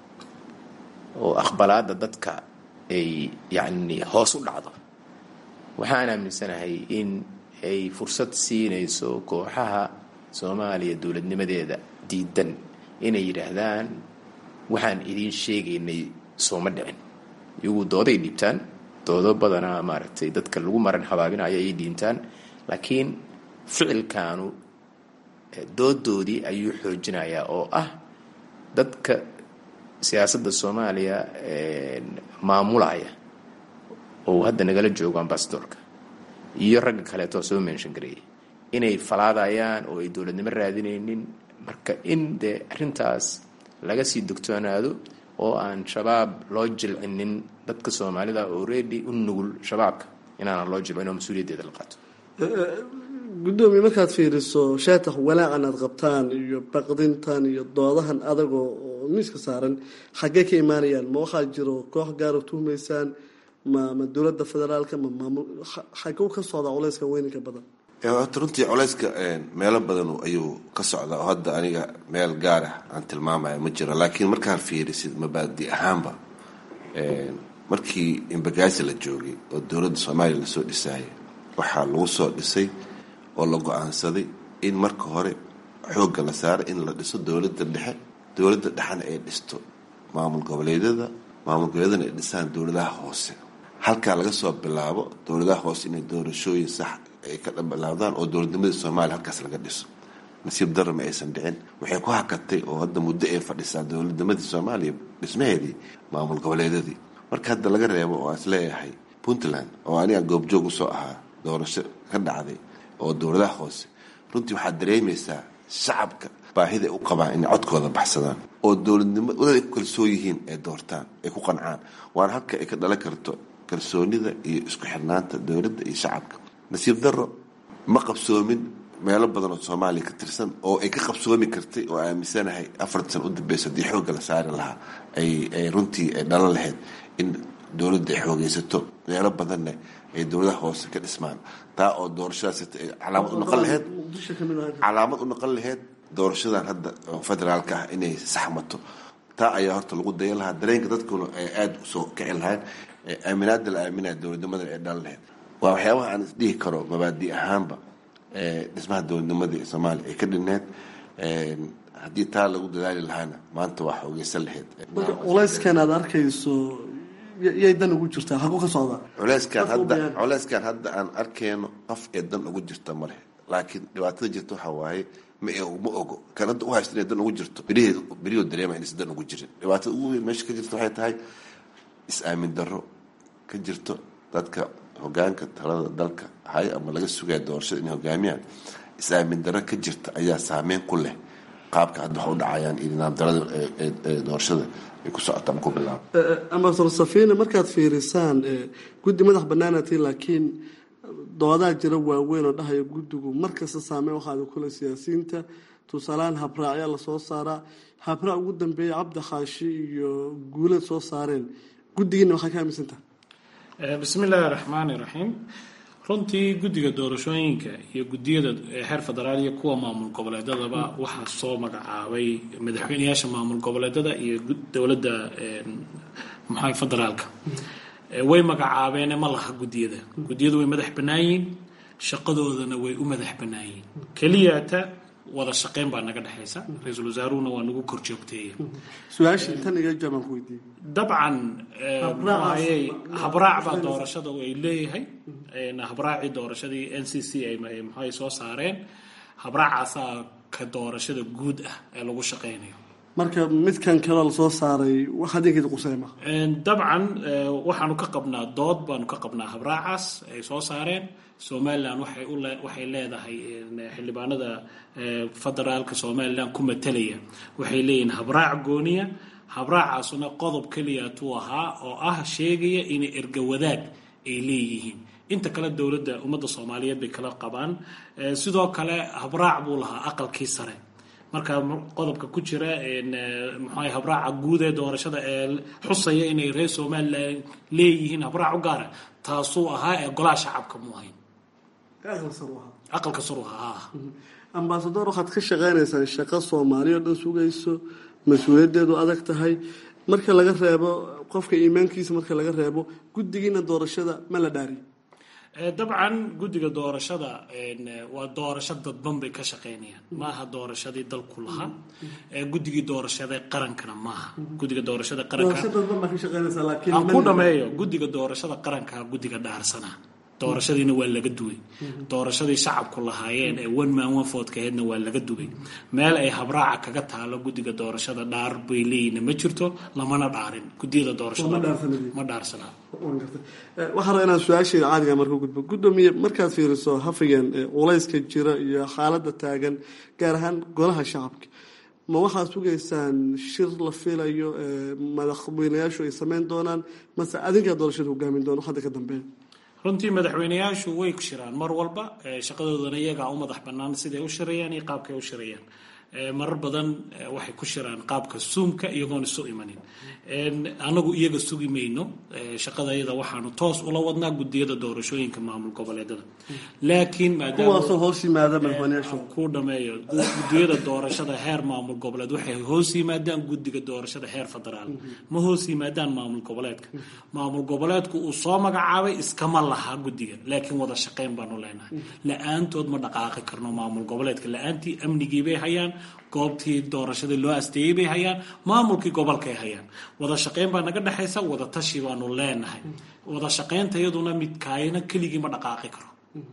oo aqbalaada dadka ay yacni hoos u dhacdo waxaan aaminsanahay in ay fursad siinayso kooxaha soomaaliya dowladnimadeeda diidan inay yidhaahdaan waxaan idiin sheegaynay sooma dhicin iyagu dooday dhiibtaan doodo badanaa maaragtay dadka lagu maran habaabinayo ayay dhiibtaan laakiin ficilkaanu doodoodii ayuu xoojinayaa oo ah dadka siyaasadda soomaaliya maamulaya oo hadda nagala joogo ambasadorka iyo ragga kaleeto soo menshan gareeyay inay falaadayaan oo ay dowladnimo raadinaynin marka in dee arrintaas laga sii dogtoonaado oo aan shabaab loo jilcinin dadka soomaalida already u nugul shabaabka inaanan loo jilcin oo mas-uuliyaddeeda la qaato guddoomiye markaad fiiriso sheetax walaacan aad qabtaan iyo baqdintan iyo doodahan adagoo oo miiska saaran xaggee ka imaanayaan ma waxaa jiro koox gaara tuhmaysaan ma ma dowladda federaalka ma maamul xaguu ka socdaa culeyska weyninka badan horta runtii culeyska meelo badan ayuu ka socdaa oo hadda aniga meel gaarah aan tilmaamaya ma jiro laakiin markaan fiirisid mabaadi ahaanba markii imbagaasi la joogay oo dowladda soomaaliya lasoo dhisaayay waxaa lagu soo dhisay oo la go-aansaday in marka hore xoogga la saaro in la dhiso dowladda dhexe dowladda dhexena ay dhisto maamul goboleedyada maamul goboleedyadana ay dhisaan dowladaha hoose halkaa laga soo bilaabo dowladaha hoose inay doorashooyin sax ay ka bilaabdaan oo dowladnimadii soomaaliya halkaas laga dhiso nasiib darra ma aysan dhicin waxay ku hakatay oo hadda muddo ay fadhisaa dowladnimadii soomaaliya dhismaheedii maamul goboleedyadii marka hadda laga reebo oo aan isleeyahay puntland oo aniga goobjoog usoo ahaa doorasho ka dhacday oo dowladaha hoose runtii waxaad dareemaysaa shacabka baahida ay u qabaan inay codkooda baxsadaan oo dowladnimo wadad ay ku kalsoon yihiin ay doortaan ay ku qancaan waana halka ay ka dhalan karto kalsoonida iyo isku xirnaanta dowladda iyo shacabka nasiib darro ma qabsoomin meelo badan oo soomaaliya ka tirsan oo ay ka qabsoomi kartay oo aaminsanahay afarta san u dambeysa haddii xoogga la saari lahaa ay runtii ay dhalan lahayd in dowladda ay xoogeysato meelo badanna ay dowladaha hoose ka dhismaan taa oo doorashadaas calaamad u noqon lahayd calaamad u noqon lahayd doorashadan hadda oo federaalka ah inay saxmato taa ayaa horta lagu daya lahaa dareenka dadkuna ay aada usoo kici lahayn aaminaada la aaminaya dowladnimadan ay dhalan lahayd waa waxyaabaha aan isdhihi karo mabaadi ahaanba dhismaha dowladnimadii soomaaliya ay ka dhineed haddii taa lagu dadaali lahaana maanta waa xoogeysan lahayd marka culayskan aad arkayso yay dan ugu jirtaa xaguu ka socdaa culeyskan hadda culeyskan hadda aan arkeyno qof ee dan ugu jirta ma leh laakiin dhibaatada jirta waxaa waaye ma ma ogo kan hadda u haysta inay dan ugu jirto beriheed beriyoo dareema inaysan dan ugu jirin dhibaatada ugu weyn meesha ka jirta waxay tahay is-aamin darro ka jirto dadka hogaanka talada dalka hay ama laga sugaya doorashada inay hogaamiyaan is-aamin darro ka jirta ayaa saameyn ku leh qaabka hadda waxa u dhacayaan iyo nidaam darada doorashada ay ku socota ama ku bilaabo ambasador safina markaad fiirisaan guddi madax banaanatiin laakiin doodaa jira waaweyn oo dhahaya guddigu markasta saameyn waxaada kule siyaasiyiinta tusaalehaan habraacyaa lasoo saaraa habraac ugu dambeeya cabdi khaashi iyo guulad soo saareen guddigiina waxaa ka aaminsantaha bismi illaahi raxmaani raxiim runtii guddiga doorashooyinka iyo guddiyada heer federaal iyo kuwa maamul goboleedadaba waxaa soo magacaabay madaxweyneyaasha maamul goboleedada iyo dowladda maxaa federaalka way magacaabeene ma laha guddiyada guddiyadu way madax bannaan yihiin shaqadoodana way u madax bannaan yihiin keliyata wada shaqeyn baa naga dhexaysa ra-iisul wasaaruhuna waa nagu kor joogteeya su-aashii tan iga jaabaan ku weydiiyey dabcan muxuahayey habraac baa doorashada ay leeyahay habraacii doorashadii n c c ay muxuahay soo saareen habraacaasaa ka doorashada guud ah ee lagu shaqeynayo marka midkan kaloo lasoo saaray wax adinkeeda quseyma dabcan waxaanu ka qabnaa dood baanu ka qabnaa habraacaas ay soo saareen somalilan waxay u waxay leedahay xildhibaanada federaalka somalilan ku matalaya waxay leeyihiin habraac gooniya habraacaasuna qodob keliyatuu ahaa oo ah sheegaya inay erga wadaag ay leeyihiin inta kale dowladda ummadda soomaaliyeed bay kala qabaan sidoo kale habraac buu lahaa aqalkii sare marka qodobka ku jira mxua habraaca guud ee doorashada ee xusaya inay reer somalilan leeyihiin habraac u gaara taasuu ahaa ee golaha shacabka mu ahayn aqalka saru ahaa ambasador waxaad ka shaqeynaysaan shaqo soomaaliya o dhan sugayso mas-uuliyaddeedu adag tahay marka laga reebo qofka iimaankiisa marka laga reebo guddigiina doorashada ma la dhaariy dabcan guddiga doorashada waa doorasho dadban bay ka shaqeynayaan maaha doorashadii dalku lahaa guddigii doorashada qarankana maaha gudiga doorashada qarankaan ku dhameeyo guddiga doorashada qaranka guddiga dhaarsana doorashadiina waa laga duway doorashadii shacabku lahaayeen ee one man one votka aheedna waa laga duway meel ay habraaca kaga taalo guddiga doorashada dhaar bay leeyihin ma jirto lamana dhaarin gudiyada doorashada ma dhaarsanaa waxaa raba inaan su-aasheeda caadiga marka gudbo guddoomiye markaad fiiriso hafigeen culayska jira iyo xaaladda taagan gaar ahaan golaha shacabka ma waxaad sugaysaan shir la filayo madaxweynayaashu ay sameyn doonaan mase adinkaa doorashada hogaamin doona hadda ka dambeeya runtii madaxweyneyaashu way shiraan mar walba shaqadoodana iyagaa u madax bannaan siday u shirayaan iyo qaabkay u shirayaan marar badan waxay ku shiraan qaabka suumka iyagoon isu imanin anagu iyaga sugi mayno shaqada iyada waxaanu toos ula wadnaa gudiyada doorashooyinka maamul goboleedada laakiin kuwaasoo hoos yimaada madaxweyneyaashu ku dhameeyo gudiyada doorashada heer maamul goboleed waxay hoos yimaadaan guddiga doorashada heer federaal ma hoos yimaadaan maamul goboleedka maamul goboleedku uu soo magacaabay iskama lahaa guddiga laakiin wada shaqeyn baanu leenahay la-aantood ma dhaqaaqi karno maamul goboleedka la-aantii amnigii bay hayaan goobtii doorashadii loo asteeyey bay hayaan maamulkii gobolkay hayaan wada shaqeyn baa naga dhexaysa wada tashi baanu leenahay wada shaqeynta iyaduna midkaayna keligii ma dhaqaaqi karo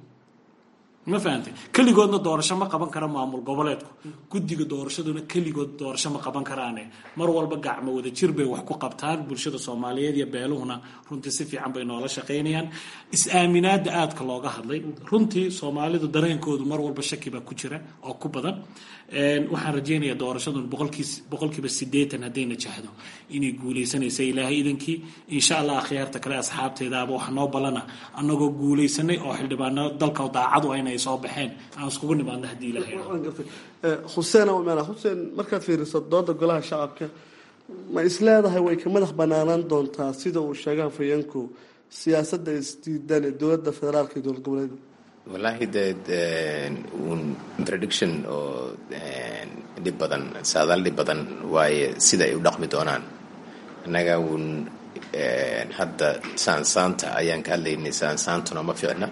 ma fahamtay keligoodna doorasho ma qaban kara maamul goboleedku guddiga doorashaduna keligood doorasho ma qaban karaane mar walba gacmo wada jir bay wax ku qabtaan bulshada soomaaliyeed iyo beeluhuna runtii si fiican bay noola shaqaynayaan is-aaminaada aadka looga hadlay runtii soomaalidu dareenkoodu mar walba shaki baa ku jira oo ku badan waxaan rajaynayaa doorashadun boqolkiiba sideetan hadday najahdo inay guuleysanaysa ilaahay idankii insha allah akhyaarta kale asxaabteedaaba waxa noo balana annagoo guuleysanay oo xildhibaano dalka daacadu ayna ay soo baxeen aan iskugu nimaadno haddii ilahay xuseen meel xuseen markaad fiiriso dooda golaha shacabka ma isleedahay way ka madax banaanaan doontaa sida uu sheegaan fayanku siyaasadda isdiidan ee dowladda federaalka iyo dowlad goboleeda wallaahi de un prediction oo dhib badan saadaal dhib badan waaye sida ay u dhaqmi doonaan annaga uun hadda saansaanta ayaan ka hadlaynay saansaantuna ma fiicna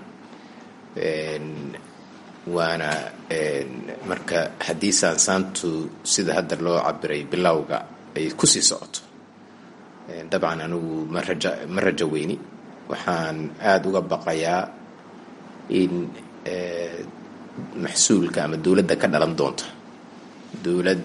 waana marka haddii saansaantu sida hadda loo cabiray bilowga ay kusii socoto dabcan anigu ma raja ma rajo weyni waxaan aada uga baqayaa in maxsuulka ama dowladda ka dhalan doonta dowlad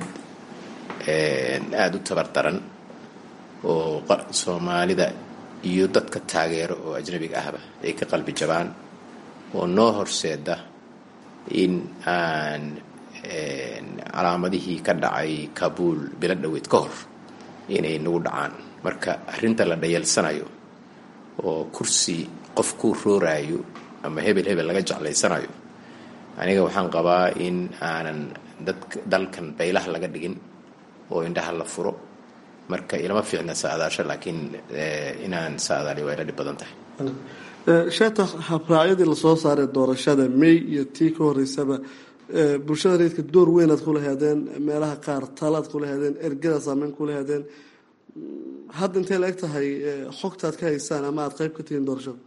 aada u tabar daran oo soomaalida iyo dadka taageero oo ajnabiga ahba ay ka qalbi jabaan oo noo horseeda in aan calaamadihii ka dhacay kabuul bilo dhoweed ka hor inay nagu dhacaan marka arrinta la dhayalsanayo oo kursi qof ku rooraayo ama hebel hebel laga jeclaysanayo aniga waxaan qabaa in aanan dadk dalkan baylaha laga dhigin oo indhaha la furo marka ilama fiicna saadaasho laakiin inaan saadaali waa ila dhib badan tahay sheeta habraacyadii lasoo saaray doorashada may iyo tii ka horeysaba bulshada reedka door weynaad kula heedeen meelaha qaar talaad kula heedeen ergada saameyn kula heedeen hadda intay la eg tahay xogtaad ka haysaan ama aada qayb ka tihiin doorashada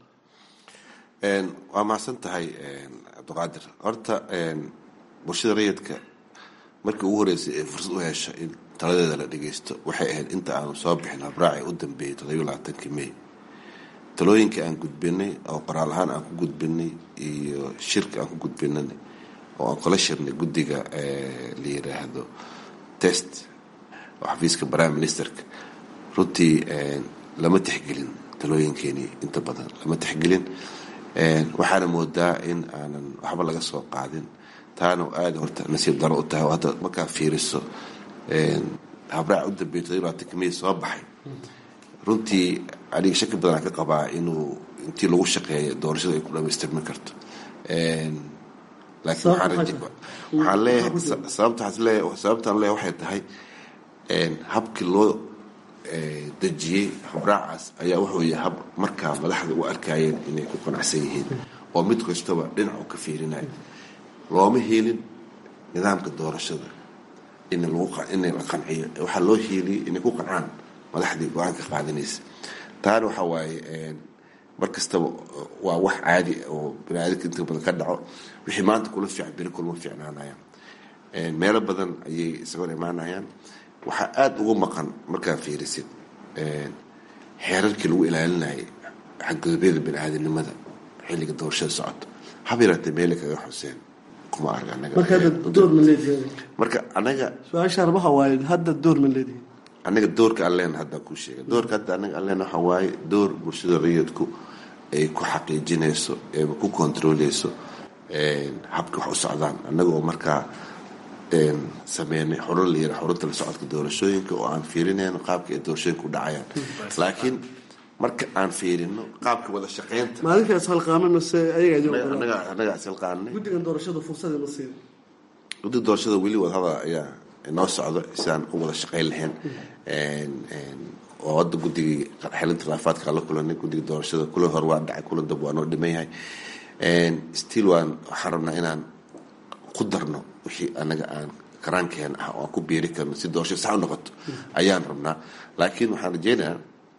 waa mahadsan tahay cabdiqaadir horta bulshada rayidka markii ugu horeysay ee fursad u hesha in taladeeda la dhageysto waxay ahayd inta aanu soo bixin habraaci u dambeeyay toddobiyo labaatankii may talooyinkai aan gudbinay oo qoraal ahaan aan ku gudbinay iyo shirka aan ku gudbinay oo aan kala shirnay guddiga la yiraahdo test oo xafiiska prime ministerka runtii lama tixgelin talooyinkeenii inta badan lama tixgelin waxaana moodaa in aanan waxba laga soo qaadin taana aada horta nasiib daro u tahay oo hadda markaa fiiriso habraac u dambeeyay toddobiyo labaatanka may soo baxay runtii aniga shaki badanaan ka qabaa inuu intii lagu shaqeeya doorashada ay ku dhamaystirmi karto laakiin waxaan leeyahay sababtaan leeyahay waxay tahay habkii loo dejiyey habraacaas ayaa wuxuu yahay hab markaa madaxda u arkayeen inay ku qanacsan yihiin oo mid kastaba dhinacu ka fiirinayo looma helin nidaamka doorashada in inay la qanciyo waxaa loo hieliyay inay ku qancaan madaxdii go-aanka qaadanaysa taana waxaa waaye mar kastaba waa wax caadi oo baniaadamka inta badan ka dhaco wixii maanta kula fiican beri kulma fiicnaanayaan meelo badan ayay isagoo imaanayaan waxaa aada ugu maqan markaa fiirisid xeerarkii lagu ilaalinayay xadgudubyada bani-aadamnimada xilliga doorashada socoto haba yaraatee meele kaga xuseen kuma arga marka anaga su-aasha arbaha waaye hadda door ma leedihin anaga doorka alleen hadda ku sheega doorka hadda anaga alleen waxaa waaye door bulshada rayidku ay ku xaqiijinayso eeba ku kontrooleyso habka wax u socdaan anaga oo markaa sameynay xurun la yira xurunta la socodka doorashooyinka oo aan fiirinayno qaabka ay doorashooyinka u dhacayaan laakiin marka aan fiirino qaabka wada shaqeynta maalinka ishalqaame mase ayaga anaga ishilqaanay guddigan doorashada fursada ma siin guddiga doorashada weli wadahada ayaa noo socdo sidaan u wada shaqeyn lahayn oo hadda guddigii xelinta khilaafaadka la kulanay guddiga doorashada kula hor waa dhacay kula dab waa noo dhiman yahay still waan waxaan rabnaa inaan ku darno wixii anaga aan karaankeen ah oo aan ku biiri karno si doorashada sax u noqoto ayaan rabnaa laakiin waxaan rajeynayaa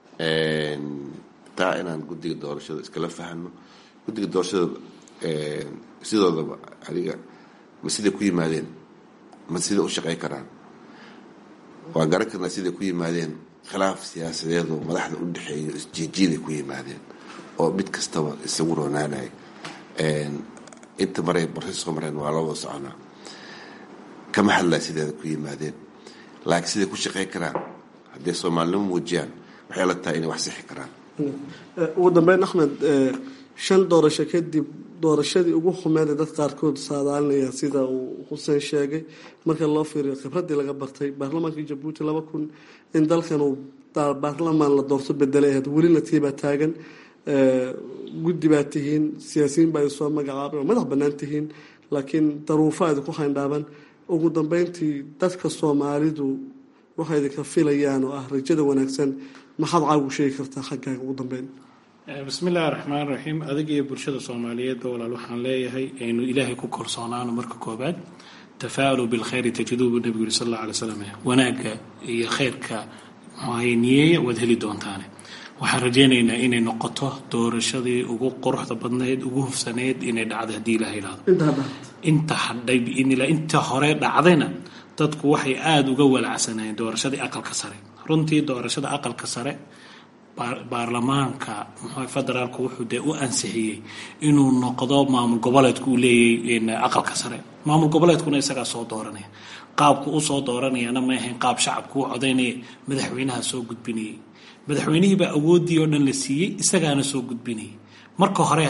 taa inaan guddiga doorashada iskala fahno guddiga doorashada sidoodaba adiga ma siday ku yimaadeen ma siday u shaqey karaan waan garan karnaa siday ku yimaadeen khilaaf siyaasadeed oo madaxda u dhexeeyo isjiijiiday ku yimaadeen oo mid kastaba isagu roonaanaya inta maray barsi soo mareen waa loo wada soconaa kama hadlaa sideeda ku yimaadeen laakiin siday ku shaqey karaan hadday soomaalinimo muujiyaan waxay la tahay inay wax sixi karaan ugu dambeyn axmed shan doorasho kadib doorashadii ugu xumeeda dad qaarkood saadaalinaya sida uu xuseen sheegay marka loo fiiriyo khibraddii laga bartay baarlamaankii jabuuti laba kun in dalkan uu baarlamaan la doorto bedelay ahayd welina tiibaa taagan guddi baa tihiin siyaasiyiin baa soo magacaabay oo madax bannaan tihiin laakiin daruufo idinku hayndhaaban ugu dambeyntii dadka soomaalidu waxay idinka filayaan oo ah rajada wanaagsan maxaad caagu sheegi kartaa xaggaaga ugu dambeyn bismi illaahi raxmaan raxiim adig iyo bulshada soomaaliyeedba walaal waxaan leeyahay aynu ilaahay ku kalsoonaano marka koobaad tafaalu bilkhayri tajiduubu nebigu yuri sal alla alay slam wanaagga iyo khayrka muxuahay niyeeya waad heli doontaane waxaan rajaynaynaa inay noqoto doorashadii ugu quruxda badnayd ugu hufsaneyd inay dhacdo haddii ilaha idhaahdo inta hadhay biidnillah inta hore dhacdayna dadku waxay aada uga walacsanayeen doorashadii aqalka sare runtii doorashada aqalka sare baarlamaanka muxuu federaalku wuxuu dee u ansixiyey inuu noqdo maamul goboleedku uu leeyahay aqalka sare maamul goboleedkuna isagaa soo dooranaya qaabku u soo dooranayana ma ahayn qaab shacabku u codaynaya madaxweynaha soo gudbinayay madaxweynihiibaa awooddii oo dhan la siiyey isagaana soo gudbinayay marka hore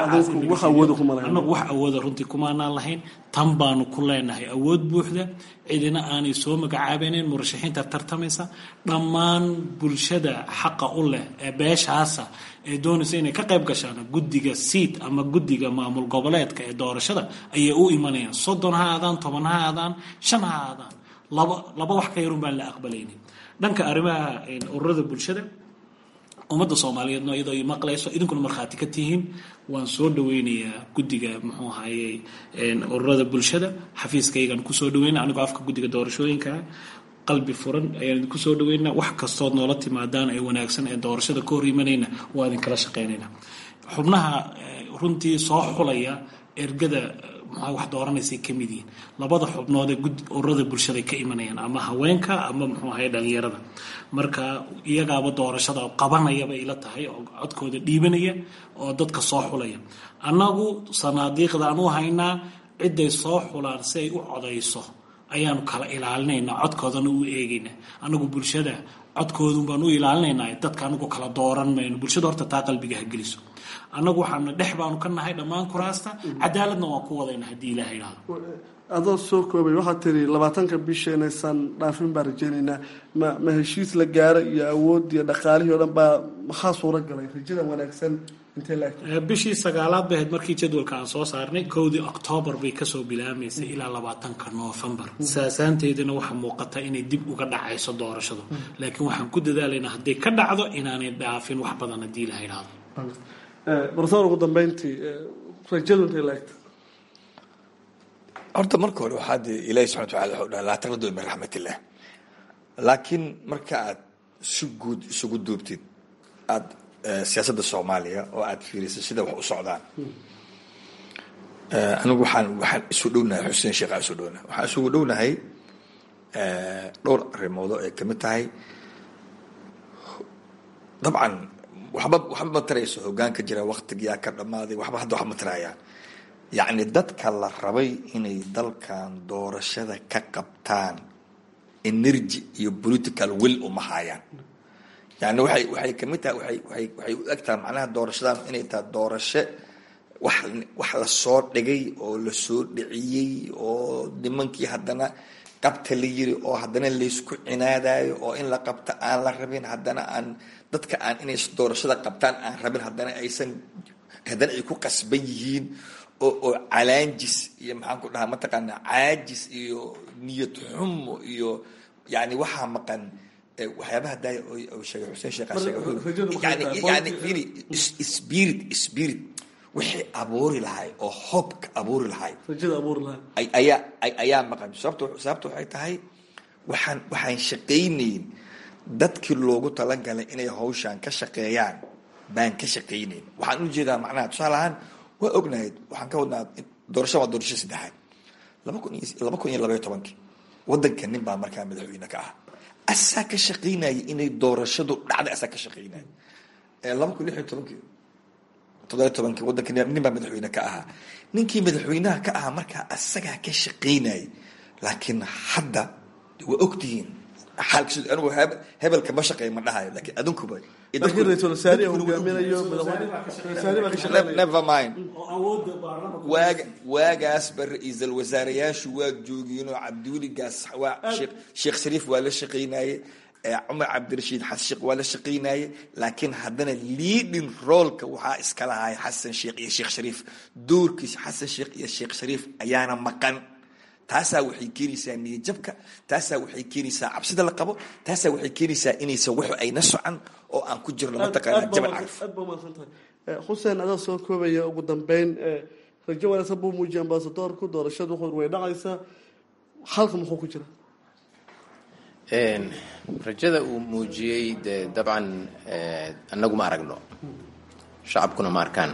anagu wax awooda runtii kumaanaan lahayn tan baanu ku leenahay awood buuxda cidina aanay soo magacaabaynayn murashaxiinta tartamaysa dhammaan bulshada xaqa u leh ee beeshaasa ee doonaysa inay ka qayb gashaan guddiga siid ama guddiga maamul goboleedka ee doorashada ayay u imanayaan soddon ha aadaan toban ha aadaan shan ha aadaan laba laba wax ka yarun baan la aqbalaynin dhanka arrimaha ururada bulshada ummadda soomaaliyeedno iyadoo i maqlayso idinkuna markhaati ka tihiin waan soo dhaweynayaa guddiga muxuu ahaye ururada bulshada xafiiskaygaan kusoo dhaweyna anigoo afka guddiga doorashooyinkaa qalbi furan ayaan idinku soo dhaweynaa wax kastood noola timaadaan ee wanaagsan ee doorashada ka hor imanayna waa idinkala shaqeynayna xubnaha runtii soo xulaya ergada maxaa wax dooranaysay ka mid yihiin labada xubnood ee ururada bulshada ka imanayaan ama haweenka ama muxuu ahaye dhalinyarada marka iyagaaba doorashada qabanaya bay ila tahay oo codkooda dhiibanaya oo dadka soo xulaya annagu sanaadiiqdaan u haynaa ciday soo xulaan si ay u codayso ayaanu kala ilaalinaynaa codkoodana u eegaynaa annagu bulshada codkoodun baan u ilaalinaynaa dadka anagu kala dooran mayno bulshada horta taa qalbiga ha geliso annagu waxaana dhex baanu ka nahay dhammaan kuraasta cadaaladna waan ku wadayna haddii ilaah idhaahdo adoo soo koobay waxaad tiri labaatanka bisha inaysan dhaafin baan rajaynaynaa ma ma heshiis la gaaro iyo awood iyo dhaqaalihii o dhan baa maxaa suura galay rajada wanaagsan intee la bishii sagaalaad bay ahayd markii jadwalka aan soo saarnay kowdii oktoobar bay kasoo bilaamaysay ilaa labaatanka noofembar saasaanteedana waxaa muuqata inay dib uga dhacayso doorashadu laakiin waxaan ku dadaalaynaa hadday ka dhacdo inaanay dhaafin wax badan haddii ilaha idhaahdo barsoor ugu dambeyntii rajadu intay laegta horta marka hore waxaa dee ilaahi subxana wataala wuxuu dhaha laa taqnadu min raxmatillah laakiin marka aad si guud isugu duubtid aada siyaasadda soomaaliya oo aada fiirisay sida wax u socdaan anigu waxaan waxaan isu dhownahay xuseen sheekh aan isu dhownahay waxaan isugu dhownahay dhowr arrimoodo ay kamid tahay dabcan waxba waxba ma tarayso hoggaanka jira waktigiyaa ka dhammaaday waxba hadda wax ma tarayaan yacni dadka la rabay inay dalkan doorashada ka qabtaan energy iyo political will uma haayaan yani waxay waxay kamid tahay waay waay waxay u eg tahay macnaha doorashadan inay tahay doorasho wax wax lasoo dhigay oo lasoo dhiciyey oo nimankii haddana qabta la yiri oo haddana laysku cinaadayo oo in la qabta aan la rabin haddana aan dadka aan inay doorashada qabtaan aan rabin haddana aysan haddana ay ku qasban yihiin oo oo calaanjis iyo maxaan ku dhahaa mataqaanaa caajis iyo niyad xumo iyo yani waxaa maqan waxyaabaha daaya oo sheegay xuseen sheekh sheegay yani yani firi spirit spirit wixii abuuri lahay oo hoobka abuuri lahay rajada abuuri lahay ayaa ayaa maqan sababto sababta waxay tahay waxaan waxaan shaqaynayn dadkii loogu talagalay inay hawshaan ka shaqeeyaan baan ka shaqaynayn waxaan u jeedaa macnaha tusaale ahaan waa ognahay waxaan ka wadnaa doorasho waa doorasho saddexaad laba kun iyo laba kun iyo labaiyo tobankii waddanka nin baa markaa madaxweyne ka ah asaa ka shaqaynaya inay doorashadu dhacday asaa ka shaqaynaya laba kun lix iyo tobankii toddobiyo tobankii waddanka nin baa madaxweyne ka ahaa ninkii madaxweynaha ka ahaa markaa asagaa ka shaqaynayay laakiin hadda waa ogtihiin xaalkiis anigu hebelka ma shaqeeya ma dhahayo laakiin adunkuba laakiin ra-iisul wasaarihi hogaaminayo never mind waaga waagaasba ra-iisal wasaarayaashu waa joogiyeenoo cabdiweligaas waa sheekh shariif waa la shaqaynaye cumar cabdirashiid xasan sheekh waa la shaqaynaye laakiin haddana leading roolka waxaa iska lahay xasan sheekh iyo sheekh shariif doorkiisa xasan sheekh iyo sheekh shariif ayaana maqan taasaa waxay keenaysaa niyajabka taasaa waxay keenaysaa cabsida la qabo taasaa waxay keenaysaa inaysan wax ayna socan oo aan ku jirno mataqaana jabal caraf aad baa umahadsan tahay xuseen adaa soo koobaya ugu dambeyn rajo wanaagsan buu muujiyay ambasadoorku doorashadu wuxuu way dhacaysaa halka muxuu ku jira rajada uu muujiyey dee dabcan annagu ma aragno shacabkuna ma arkaan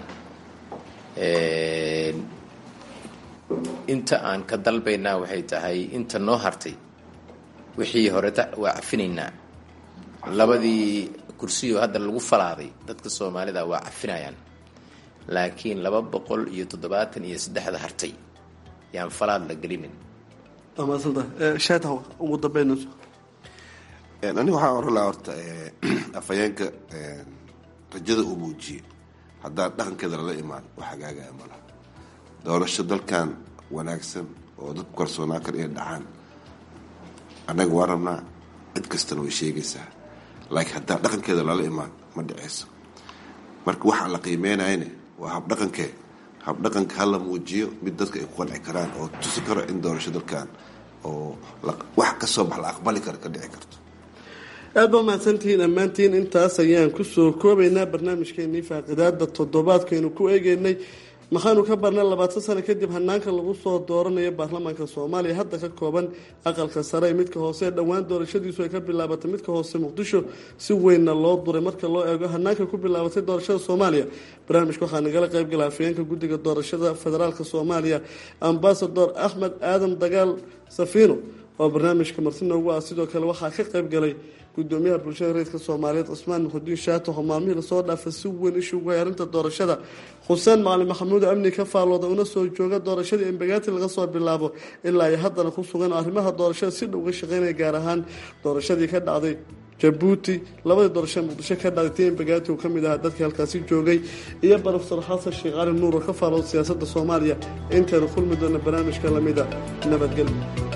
inta aan ka dalbaynaa waxay tahay inta noo hartay wixii horeta waa cafinaynaa labadii kursiyo hadda lagu falaaday dadka soomaalida waa cafinayaan laakiin laba boqol iyo toddobaatan iyo saddexda hartay yaan falaad la gelinin waa mahadsan tahay shaataw ugu dambeynayso aniga waxaan oran lahaa horta afhayeenka rajada uu muujiyey haddaan dhaqankeeda lala imaan wax hagaagaya malaha doorasho dalkan wanaagsan oo dadku kalsoonaa kale inay dhacaan annaga waa rabnaa cid kastana way sheegaysaa laakiin haddaan dhaqankeeda lala imaan ma dhiceyso marka waxaa la qiimeynayane waa habdhaqankee habdhaqanka hala muujiyo mid dadka ay ku qanci karaan oo tusi karo in doorasho dalkan oo wax kasoo bax la aqbali karo ka dhici karto aad baa mahadsantihiin dhammaantiin intaas ayaan kusoo koobaynaa barnaamijkeenii faaqidaada toddobaadkaynu ku eegeynay maxaanu ka barnay labaatan sano kadib hanaanka lagu soo dooranayo baarlamaanka soomaaliya hadda ka kooban aqalka sare ee midka hoose dhowaan doorashadiisu ay ka bilaabatay midka hoose muqdisho si weynna loo duray marka loo eego hanaanka ku bilaabatay doorashada soomaaliya barnaamijka waxaa nagala qaybgala afayeenka guddiga doorashada federaalka soomaaliya ambasador axmed aadan dagaal safiino oo barnaamijka marti noogu ah sidoo kale waxaa ka qaybgalay gudoomiyaha bulshada reerka soomaaliyeed cusmaan muxudiin shaato oo maalmihii lasoo dhaafay si weyn ishugu hay arrinta doorashada xuseen macalin maxamuud amni ka faallooda una soo jooga doorashadii embagaati laga soo bilaabo ilaa ay haddana ku sugan arrimaha doorashada si dhow ga shaqeynaya gaar ahaan doorashadii ka dhacday jabuuti labadii doorashada muqdisho ka dhacday tii embagaati uu ka mid ahaa dadkii halkaasi joogay iyo barofesor xasan sheekh cali nuur oo ka faallooda siyaasadda soomaaliya intaynu kulmi doona barnaamijka lamida nabadgelyo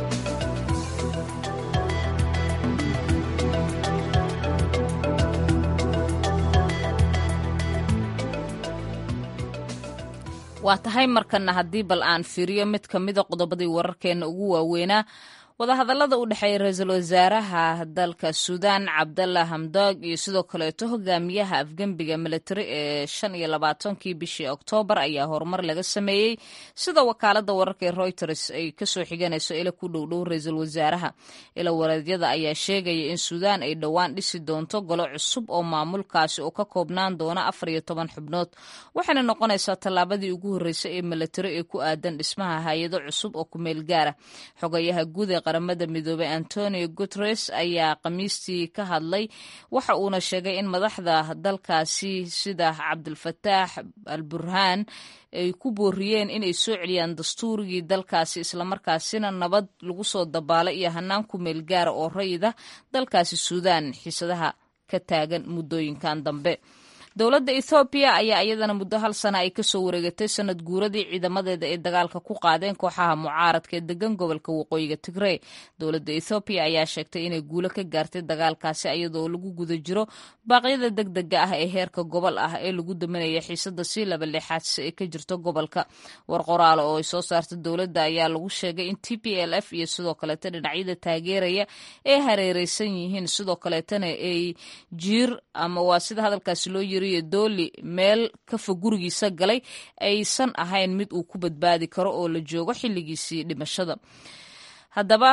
waa tahay markana haddii bal aan fiiriyo mid ka mida qodobadii wararkeena ugu waaweynaa wadahadallada u dhexeeya ra-iisul wasaaraha dalka suudaan cabdalla hamdoog iyo sidoo kaleeto hogaamiyaha afgembiga militari ee shan iyo labaatankii bishii oktoobar ayaa horumar laga sameeyey sida wakaalada wararka ee reuters ay kasoo xiganayso ila ku dhowdhow ra-iisul wasaaraha ila wareedyada ayaa sheegaya in suudaan ay dhowaan dhisi doonto golo cusub oo maamulkaasi oo ka koobnaan doona afar iyo toban xubnood waxayna noqonaysaa tallaabadii ugu horreysay ee militari ee ku aadan dhismaha hay-ado cusub oo kumeel gaara xogayaha guud ee qaramada midoobey antonio guteres ayaa khamiistii ka hadlay waxa uuna sheegay in madaxda dalkaasi sida cabdulfataax al burhaan ay ku booriyeen inay soo celiyaan dastuurigii dalkaasi islamarkaasina nabad lagu soo dabaalo iyo hanaan ku meel gaara oo rayida dalkaasi suudaan xiisadaha ka taagan muddooyinkan dambe dowladda ethoobiya ayaa iyadana muddo hal sana ay kasoo wareegatay sanad guuradii ciidamadeeda ay dagaalka ku qaadeen kooxaha mucaaradka ee degan gobolka waqooyiga tigrey dowladda ethoobiya ayaa sheegtay inay guulo ka gaartay dagaalkaasi iyadoo lagu guda jiro baaqyada deg dega ah ee heerka gobol ah ee lagu daminaya xiisada sii laba lixaadsi ee ka jirto gobolka war qoraal oo ay soo saartay dowladda ayaa lagu sheegay in t p l f iyo sidoo kaleeta dhinacyada taageeraya ay hareereysan yihiin sidoo kaleetana ay jiir ama waa sida hadalkaasi loo yiri dooli meel ka fog gurigiisa galay aysan ahayn mid uu ku badbaadi karo oo la joogo xilligiisii dhimashada haddaba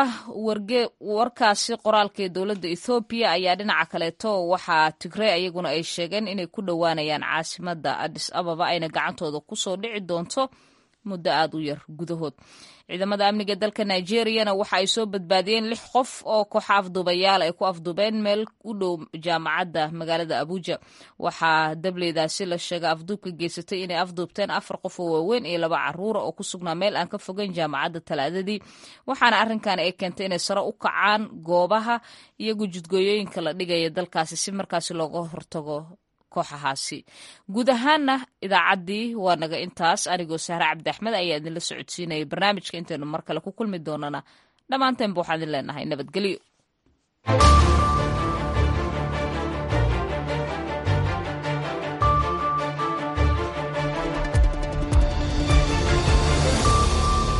warkaasi qoraalka ee dowladda ethoobiya ayaa dhinaca kaleeto waxaa tigrey ayaguna ay sheegeen inay ku dhowaanayaan caasimada adis ababa ayna gacantooda kusoo dhici doonto muddo aada u yar gudahood ciidamada amniga dalka nigeriyana waxa ay soo badbaadiyeen lix qof oo kooxa afduubayaal ay ku afduubeen meel u dhow jaamacadda magaalada abuja waxaa dableydaasi la sheegay afduubka geysatay inay afduubteen afar qof oo waaweyn iyo laba caruura oo ku sugnaa meel aan ka fogeyn jaamacadda talaadadii waxaana arrinkan ay keentay inay sare u kacaan goobaha iyagu jidgooyooyinka la dhigaya dalkaasi si markaasi looga hortago kooxahaasi guud ahaanna idaacaddii waa naga intaas anigoo sahre cabdi axmed ayaa idinla socodsiinayay barnaamijka intaynu mar kale ku kulmi doonana dhammaanteenba waxaan idin leenahay nabadgelyo